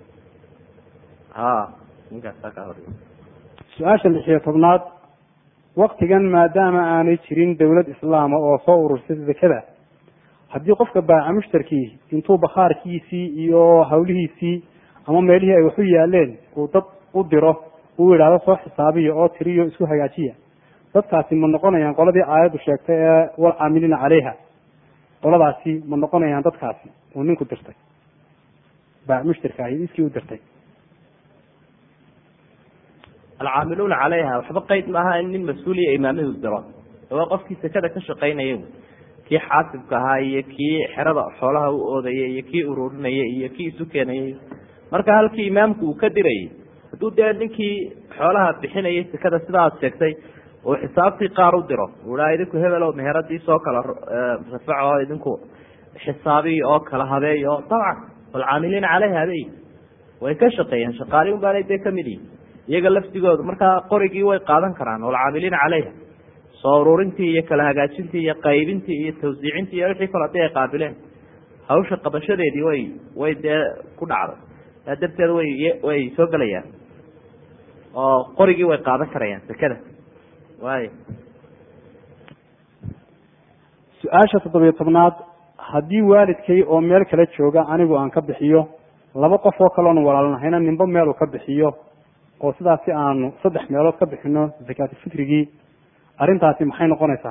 ha ninkaasaa ka hor su-aasha lixiyo tobnaad waktigan maadaama aanay jirin dawlad islaama oo soo urursay zakada haddii qofka baaca mushtarkii intuu bakhaarkiisii iyo hawlihiisii ama meelihii ay waxu yaaleen uu dad u diro uu yidhaahdo soo xisaabiya oo tiriyo isku hagaajiya dadkaasi ma noqonayaan qoladii aayaddu sheegtay ee walcaamiliina caleyha qoladaasi ma noqonayaan dadkaasi uu ninku dirtay baac mushtarka ahi iskii u dirtay alcaamiluuna calayha waxba qeyd maaha in nin mas-uuliya imaamihii u diro waa qofkii sekada ka shaqaynaya kii xaasibka ahaa iyo kii xerada xoolaha u oodaya iyo kii ururinaya iyo kii isu keenayay marka halkii imaamku uu ka dirayay hadduu dee ninkii xoolaha bixinayay sekada sida aad sheegtay uu xisaabtii qaar u diro uhaa idinku hebelow meheradii soo kala rafac oo idinku xisaabiy oo kala habeey oo dabcan walcaamiliina caleyha habey way ka shaqeeyeen shaqaali un baanay dee kamid yihin iyaga lafdigooda markaa qorigii way qaadan karaan walcaamiliina caleyha soo ururintii iyo kala hagaajintii iyo qaybintii iyo tawsiicintii iyo wixii kale hadii ay qaabileen hawsha qabashadeedii way way dee ku dhacday saa darteed way way soo gelayaan oo qorigii way qaadan karayaan sekada waay su-aasha toddobiyo tobnaad haddii waalidkay oo meel kala jooga anigu aan ka bixiyo laba qof oo kaloon walaalnahayna ninba meeluu ka bixiyo oo sidaas si aanu saddex meelood ka bixino zakaatufitrigii arrintaasi maxay noqonaysaa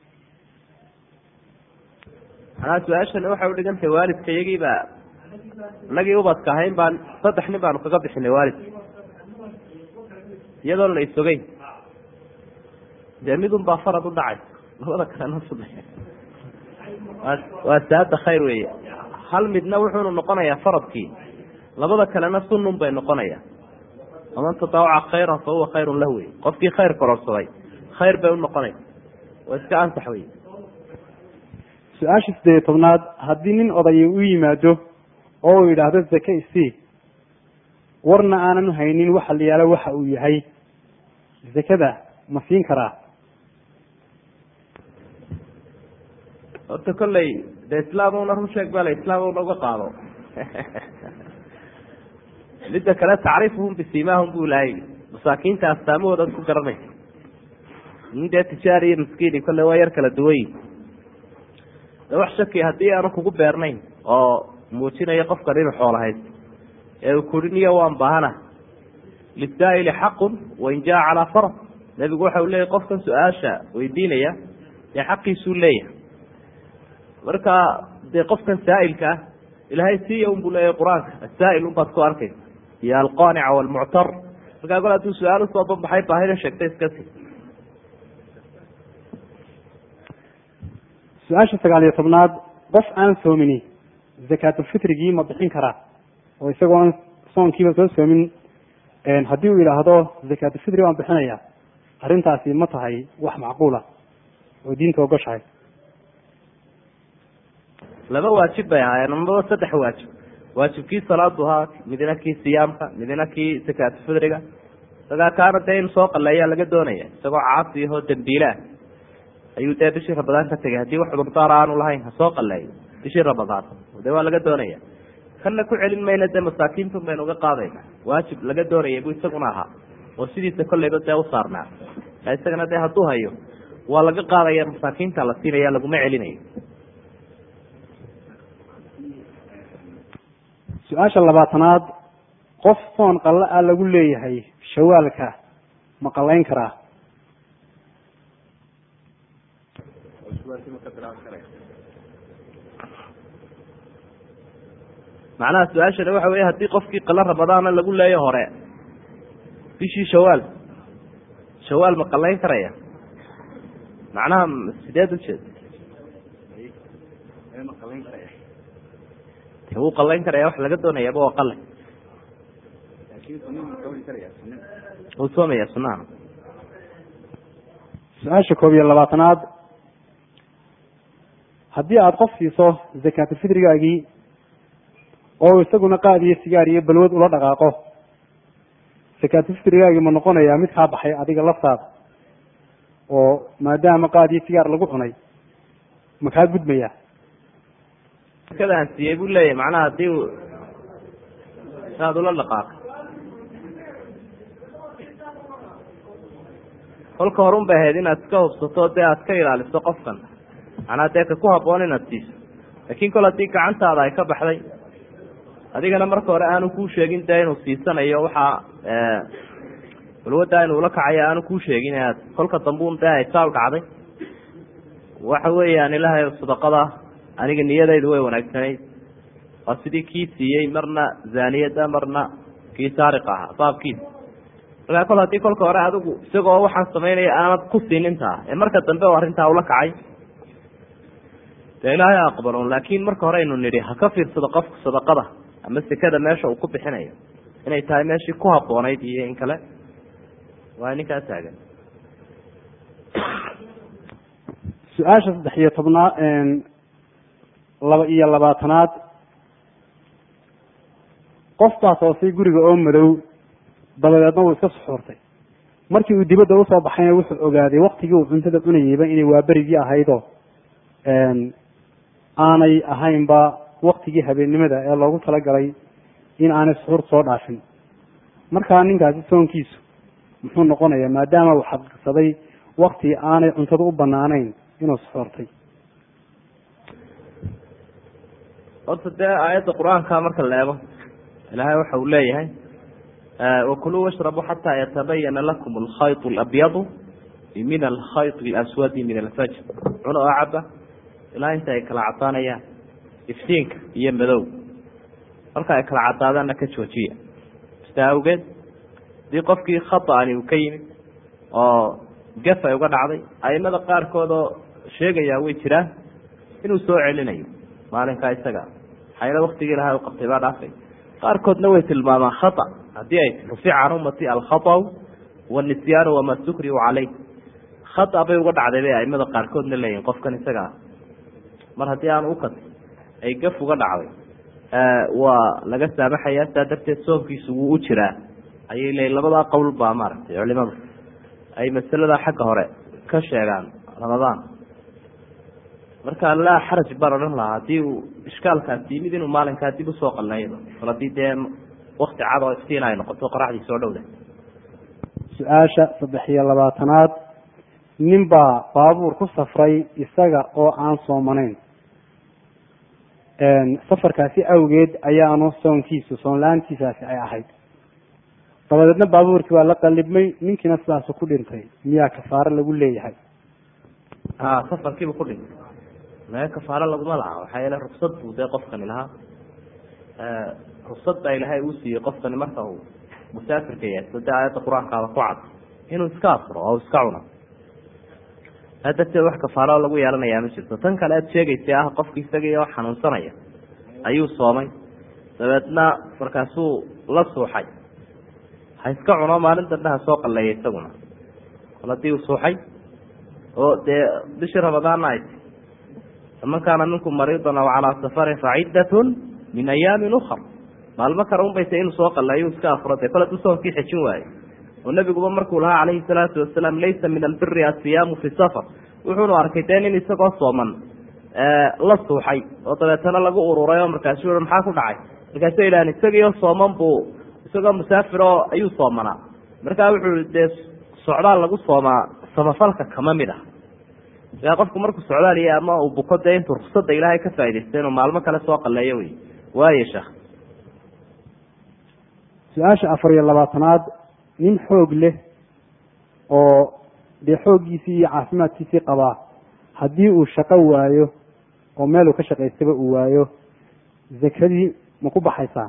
manaa su-aashani waxay udhigantahay waalidka iyagiibaa inagii ubadka ahayn baan saddex nin baanu kaga bixinay waalidka iyadoon la isogeyn dee midun baa farad u dhacay labada kalena saddex waa saada khayr weeye hal midna wuxuunu noqonayaa faradkii labada kalena sunun bay noqonayaan waman tataawaca khayran fa huwa khayrun lah wey qofkii khayr kororsaday khayr bay unoqonaysa waa iska ansax wey su-aasha siddeed iyo tobnaad haddii nin odaya u yimaado oo uu yidhaahdo zake isii warna aanan haynin waxa la yaalo waxa uu yahay zakada ma siin karaa horta kolley de islaamuna run sheeg bale islaamuna uga qaado midda kale tacriifuhum bisimaahum bu lahay masaakiinta astaamahooda ku garanaysa nin dee tijaari iyo miskiini kolle waa yar kala duwanyi de wax shaki haddii aanu kugu beernayn oo muujinayo qofkan inuu xoolo haysto ee uu kuri niyo waan baahana lisaa'ili xaqun wain jaa calaa farad nebigu waxa uu leeyahy qofkan su-aasha weydiinaya dee xaqiisuu leeyahay marka dee qofkan saa'ilka ah ilaahay siiya un buu leeyahay qur-aanka asaa'il un baad ku arkaysa iyo alqaanica walmuctar markaa gol hadduu su-aal usoo banbaxay baahida sheegtay iska si su-aasha sagaal iyo tobnaad qof aan soomini zakaatulfitrigii ma bixin karaa oo isagoon soonkiiba soo soomin haddii uu yidhaahdo zakaatulfitri waan bixinaya arrintaasi ma tahay wax macquula oo diinta ogoshahay laba waajib bay ahaayeen amaba saddex waajib waajibkii salaadu ahaa midna kii siyaamka midna kii zakaatulfitriga isagaa kaana dee in soo qaleeyaa laga doonaya isagoo caasi ahoo dambiilaah ayuu dee bishii ramadaan ka tegay haddii wax cudurdaar aanu lahayn ha soo qaleeyo bishii ramadaan de waa laga doonaya kanna ku celin mayna dee masaakiintun baynu uga qaadayna waajib laga doonaya buu isaguna ahaa oo sidiisa kolleyba dee u saarnaa isagana dee hadduu hayo waa laga qaadaya masaakiinta la siinaya laguma celinayo su-aasha labaatanaad qof soon qalla a lagu leeyahay shawaalka ma qallayn karaa macnaha su-aashani waxa weeye haddii qofkii qala ramadaana lagu leeyo hore bishii shawaal shawaal ma qallayn karaya macnaha sideed ujeed wuu qalayn karaya wax laga doonayaaba waa qalay wuu soomaya sunaha su-aasha koob iyo labaatanaad haddii aada qof siiso zakaatulfitrigaagii oo isaguna qaad iyo sigaar iyo balwad ula dhaqaaqo zakaatulfitrigaagii ma noqonayaa mid kaa baxay adiga laftaada oo maadaama qaad iyo sigaar lagu cunay ma kaa gudmaya sakadaan siiyey buu leeyahay macnaha hadii uu saad ula dhaqaaqay kolka horun bay ahayd inaad iska hubsato dee aad ka ilaaliso qofkan macnaha dee ka ku haboon inaad siiso laakiin kol haddii gacantaada ay ka baxday adigana marka hore aanu kuu sheegin dee inuu siisanayo waxaa balwaddaa inuu la kacayo aanu kuu sheegin aad kolka dambuun dee ay taal dhacday waxa weeyaan ilaahay sadaqada aniga niyadaydu way wanaagsanayd waa sidii kii siiyey marna zaaniyada marna kii saariq ahaa baabkiisa markaa kol haddii kolka hore adigu isagoo waxaan samaynaya aanad ku siinintaa ee marka dambe oo arrintaa ula kacay dee ilaahay aqbalon laakiin marka hore aynu nidhi ha ka fiirsado qofku sadaqada ama sekada meesha uu ku bixinayo inay tahay meeshii ku habboonayd iyo in kale waa ninkaa taagan su-aasha saddex iyo tobnaad laba iyo labaatanaad qof baa toosay guriga oo madow dabadeedna wuu iska suxuurtay markii uu dibadda usoo baxayna wuxuu ogaaday waktigii uu cuntada cunayeyba inay waaberigii ahaydoo aanay ahaynba waktigii habeennimada ee loogu talagalay in aanay suxuurta soo dhaafin markaa ninkaasi soonkiisu muxuu noqonayaa maadaama uu xaqiiqsaday wakti aanay cuntada u banaanayn inuu suxuurtay horta dee aayadda qur-aanka marka la eego ilaahay waxa uu leeyahay wakuluu washrabuu xataa yatabayana lakum alkhayط alabyadu min alkhayط اlaswadi min alfajr cuna oo caba ilaa inta ay kala cadaanayaan iftiinka iyo madow marka ay kala cadaadaanna ka joojiya sidaa awgeed hadii qofkii khaطani uu ka yimid oo gaf ay uga dhacday aimada qaarkood oo sheegayaa way jiraan inuu soo celinayo maalinkaa isaga xayla waktigii ilahay u qabtay baa dhaafay qaarkoodna way tilmaamaan khata haddii ay rufica can ummati alkhaطأu wاnisyaanu wama sukriu caleyh khata bay uga dhacday bay aimada qaarkoodna leeyihin qofkan isagaa mar haddii aan ukat ay gaf uga dhacday waa laga saamaxaya saa darteed soomkiisu wuu u jiraa ayay leeyiin labadaa qowl baa maaragtay culimadu ay masalada xagga hore ka sheegaan ramadaan marka laa xaraj baan odhan lahaa haddii uu ishkaalkaasi yimid inuu maalinkaa dib usoo qalnaydo kol haddii dee wakti cad oo iftiin ay noqoto qoraxdii soo dhowda su-aasha saddex iyo labaatanaad nin baa baabuur ku safray isaga oo aan soomanayn safarkaasi awgeed ayaanu soonkiisu soon la-aantiisaasi ay ahayd dabadeedna baabuurkii waa la qalibmay ninkiina sidaasu ku dhintay miyaa kafaaro lagu leeyahay a safarkiiba ku dhintay mee kafaaro laguma laha waxaa yeele ruksad buu dee qofkani lahaa ruksad baa ilaahay uu siiyey qofkani marka uu musaafirka yahay sida aayadda qur-aankaada ku cad inuu iska afuro oo iska cuno saa darteed wax kafaaro lagu yeelanayaa ma jirto tan kale aad sheegaysa ah qofki isagii oo xanuunsanaya ayuu soomay dabeedna markaasuu la suuxay ha iska cuno maalin dambe ha soo qalleeya isaguna kol haddii uu suuxay oo dee bishii ramadaanna ay ti faman kaana minkum mariidan aw calaa safarin faciddatun min ayaamin ukar maalmo kale un bay tay inuu soo qalleeyo iska afuro dee kol hadduu soonkii xejin waayo oo nebiguba markuu lahaa calayhi salaatu wasalaam laysa min albiri asiyaamu fi safar wuxuunu arkay dee nin isagoo sooman la suuxay oo dabeetana lagu ururay oo markaasu i maxaa ku dhacay markaasu idhahan isagiio sooman buu isagoo musaafir oo ayuu soomanaa markaa wuxuu i dee socdaal lagu soomaa samafalka kama mid ah ila qofku markuu socdaaliya ama uu buko dee intuu ruksada ilaahay ka faaidaysta inuu maalmo kale soo qalleeyo wey waaye sheekh su-aasha afar iyo labaatanaad nin xoog leh oo dee xooggiisii iyo caafimaadkiisii qabaa haddii uu shaqo waayo oo meel uu ka shaqaystaba uu waayo zakadii ma ku baxaysaa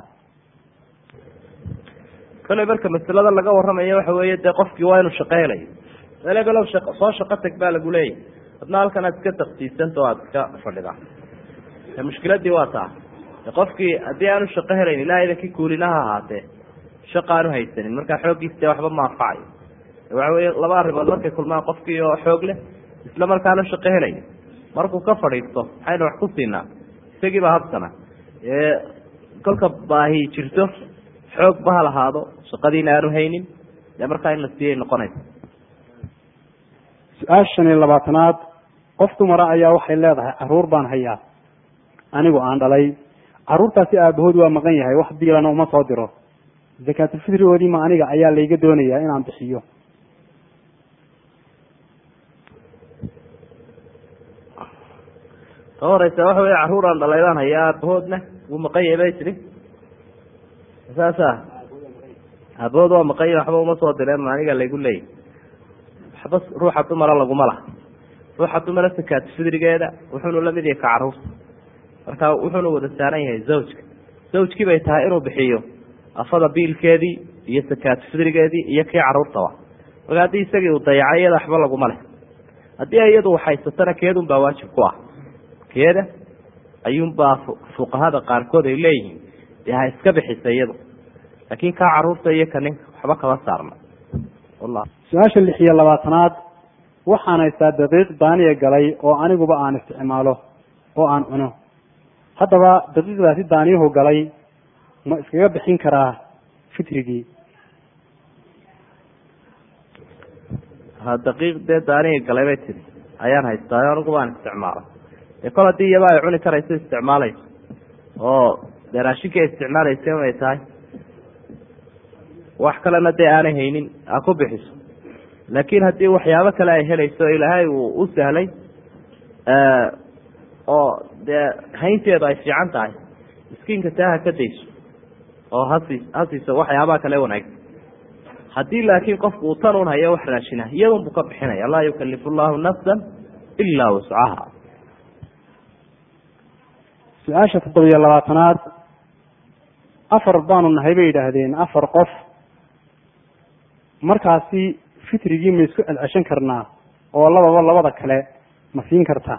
kale marka masalada laga warramayo waxa weeye dee qofkii waa inuu shaqo helayo elebelow shaq soo shaqo tag baa lagu leeyahy adna halkan aad iska taksiisanta oo aada iska fadhidaa mushkiladii waa taa qofkii haddii aanu shaqo helayn ilaa idankii kuulina ha ahaatee shaqa aanu haysanin markaa xooggiisa dee waxba maafacayo waxa weye laba arrimood markay kulmaan qofkii oo xoog leh isla markaana shaqo helaya markuu ka fadhiisto maxaynu wax ku siinaa isagiiba habsana ee kolka baahi jirto xoog ba ha lahaado shaqadiina aanu haynin dee markaa in la siiyay noqonaysa su-aasha shan iyo labaatanaad qof dumara ayaa waxay leedahay caruur baan hayaa anigu aan dhalay caruurtaasi aabahood waa maqan yahay wax biilana uma soo diro zakaatulfitrigoodii ma aniga ayaa layga doonayaa inaan bixiyo ka horeysa waxa wey caruuraan dhalaydaan hayaa aabahoodna wuu maqan yahay bay tidhi saasa aabahood waa maqan yahay waxba uma soo direen ma aniga laygu leeyay waxba ruuxa dumara laguma laha ruuxa dumara sakaatu fidrigeeda wuxuunu lamid yahay ka caruurta marka wuxuuna wada saaran yahay zawjka zawjkii bay tahay inuu bixiyo afada biilkeedii iyo sakaatu fidrigeedii iyo kii caruurtaba marka haddii isagii uu dayacay iyada waxba laguma leh haddii iyadu waxhaysatana keedun baa waajib ku ah keeda ayuunbaa fuqahada qaarkood ay leeyihiin dee ha iska bixisa iyadu laakiin kaa caruurta iyo ka ninka waxba kama saarna su-aasha lix iyo labaatanaad waxaan haystaa daqiiq daaniya galay oo aniguba aan isticmaalo oo aan cuno haddaba daqiiqdaasi daaniyuhu galay ma iskaga bixin karaa fitrigii ha daqiiq dee daaniya galay bay tiri ayaan haystaa aniguba aan isticmaalo dee kol haddii iyaba ay cuni karayso isticmaalayso oo dee raashinkii ay isticmaalaysa inay tahay wax kalena dee aanay haynin ha ku bixiso laakiin haddii waxyaabo kale ay helayso ilaahay uu u sahlay oo dee haynteedu ay fiican tahay miskiinka taa ha ka dayso oo hasi hasiiso waxyaabaha kale wanaagsan haddii laakiin qofku uu tan un hayo wax raashina iyadun buu ka bixinaya laa yukalifu llahu nafsan ilaa wascaha su-aasha toddobiyo labaatanaad afar baanu nahay bay yidhaahdeen afar qof markaasi fitrigii ma isku celceshan karnaa oo lababa labada kale ma siin kartaa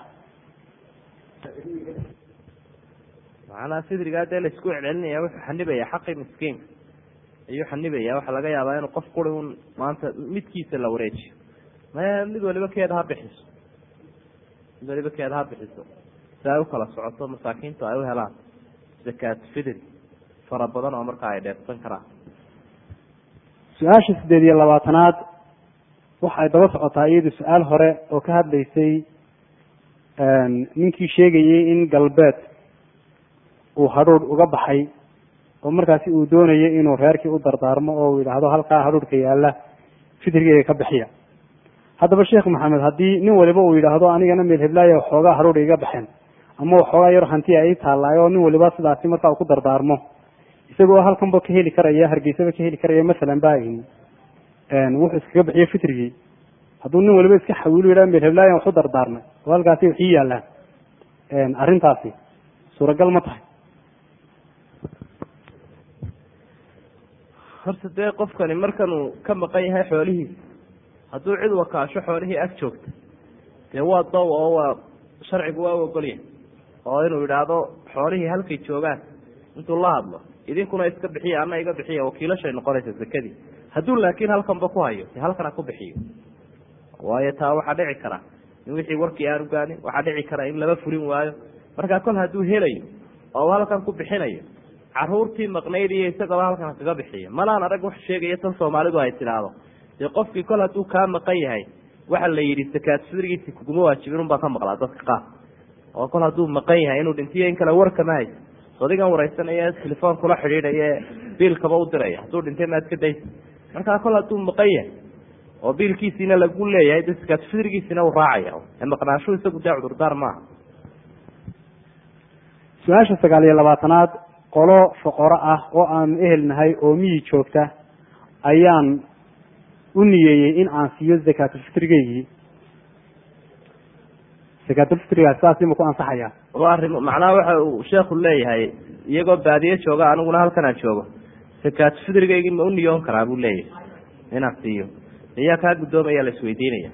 macnaha fidrigaa dee laisku celcelinaya wuxuu xanibaya xaqii miskiinka ayuu xanibaya waxaa laga yaabaa inuu qof kuri un maanta midkiisa la wareejiyo maya mid waliba keeda ha bixiso mid waliba keeda ha bixiso si ay ukala socoto masaakiintu ay u helaan zakaat fidri fara badan oo markaa ay dheefsan karaan su-aasha siddeed iyo labaatanaad waxay daba socotaa iyadu su-aal hore oo ka hadlaysay ninkii sheegayey in galbeed uu hadhuudh uga baxay oo markaasi uu doonayay inuu reerkii u dardaarmo oo uu yidhaahdo halkaa hadhuudhka yaalla fitrigeyga ka bixiya haddaba sheekh maxamed haddii nin waliba uu yidhaahdo anigana meel heblaaya waxoogaa hadhuudha iga baxeen ama waxoogaa yar hantiya ii taallaayo oo nin waliba sidaasi markaa uu ku dardaarmo isagoo halkanba ka heli karaya hargeysaba ka heli karaya masalan ba wuxuu iskaga bixiyo fitrigii hadduu nin waliba iska xawiilu yidhaha meel heblaayan waxu dardaarmay oo halkaasi waxii yaallaan arrintaasi suuragal ma tahay horta dee qofkani markanuu ka maqan yahay xoolihiisa hadduu cid wakaasho xoolihii ag joogta dee waa dow oo waa sharcigu waa u ogolyahay oo inuu yidhaahdo xoolihii halkay joogaan intuu la hadlo idinkuna iska bixiya ana iga bixiya wakiilashay noqonaysa zakadii hadduu laakiin halkanba ku hayo de halkan ha ku bixiyo waayo taa waxaa dhici kara in wixii warkii aanu gaanin waxaa dhici kara in laba furin waayo markaa kol hadduu helayo oo halkan ku bixinayo caruurtii maqnayd iyo isagaba halkan kaga bixiyo malaan arag wax sheegaya tan soomaalidu ay tidhaahdo dee qofkii kol hadduu kaa maqan yahay waxa la yidhi sakaat fidrigiisi kuguma waajibin unbaa ka maqlaa dadka qaar oo kol hadduu maqan yahay inuu dhintiyo in kale warkama hayso adigan wareysanaya telefoon kula xidhiidhaye biilkaba u diraya hadduu dhintay maad ka daysa markaa kol hadduu maqan yahay oo biilkiisiina lagu leeyahay de sakaat fidrigiisina uu raacaya ee maqnaashu isagu dee cudurdaar maaha su-aasha sagaal iyo labaatanaad qolo foqoro ah oo aanu ehelnahay oo miyi joogta ayaan u niyeeyey in aan siiyo zakaatulfitrigeygii zakaatulfitrigaas saasi ma ku ansaxaya waa arrim macnaha waxa uu sheekhu leeyahay iyagoo baadiye jooga aniguna halkan aan joogo sakaatu fidrigeygii ma u niyoon karaa buu leeyahay inaan siiyo iyaa kaa guddoomaya la isweydiinaya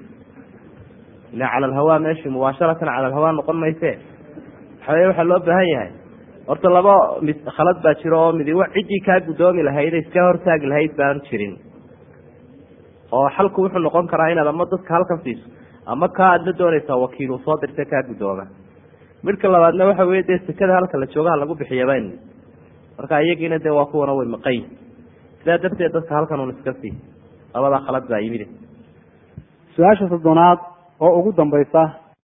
ila cala alhawaa meeshii mubaasharatan cala alhawaa noqon mayse waxaweye waxaa loo baahan yahay horta laba mid khalad baa jiro oo midi ciddii kaa guddoomi lahayd iska hortaagi lahayd baan jirin oo xalku wuxuu noqon karaa inaad ama dadka halkan siiso ama kaa aad la doonaysaa wakiiluu soo dirta kaa guddooma midka labaadna waxa weye dee sekada halka la joogaha lagu bixiyaban marka iyagiina dee waa kuwana way maqayn sidaa darteed dadka halkan un iska sii labadaa khalad baa yimid su-aasha soddonaad oo ugu dambaysa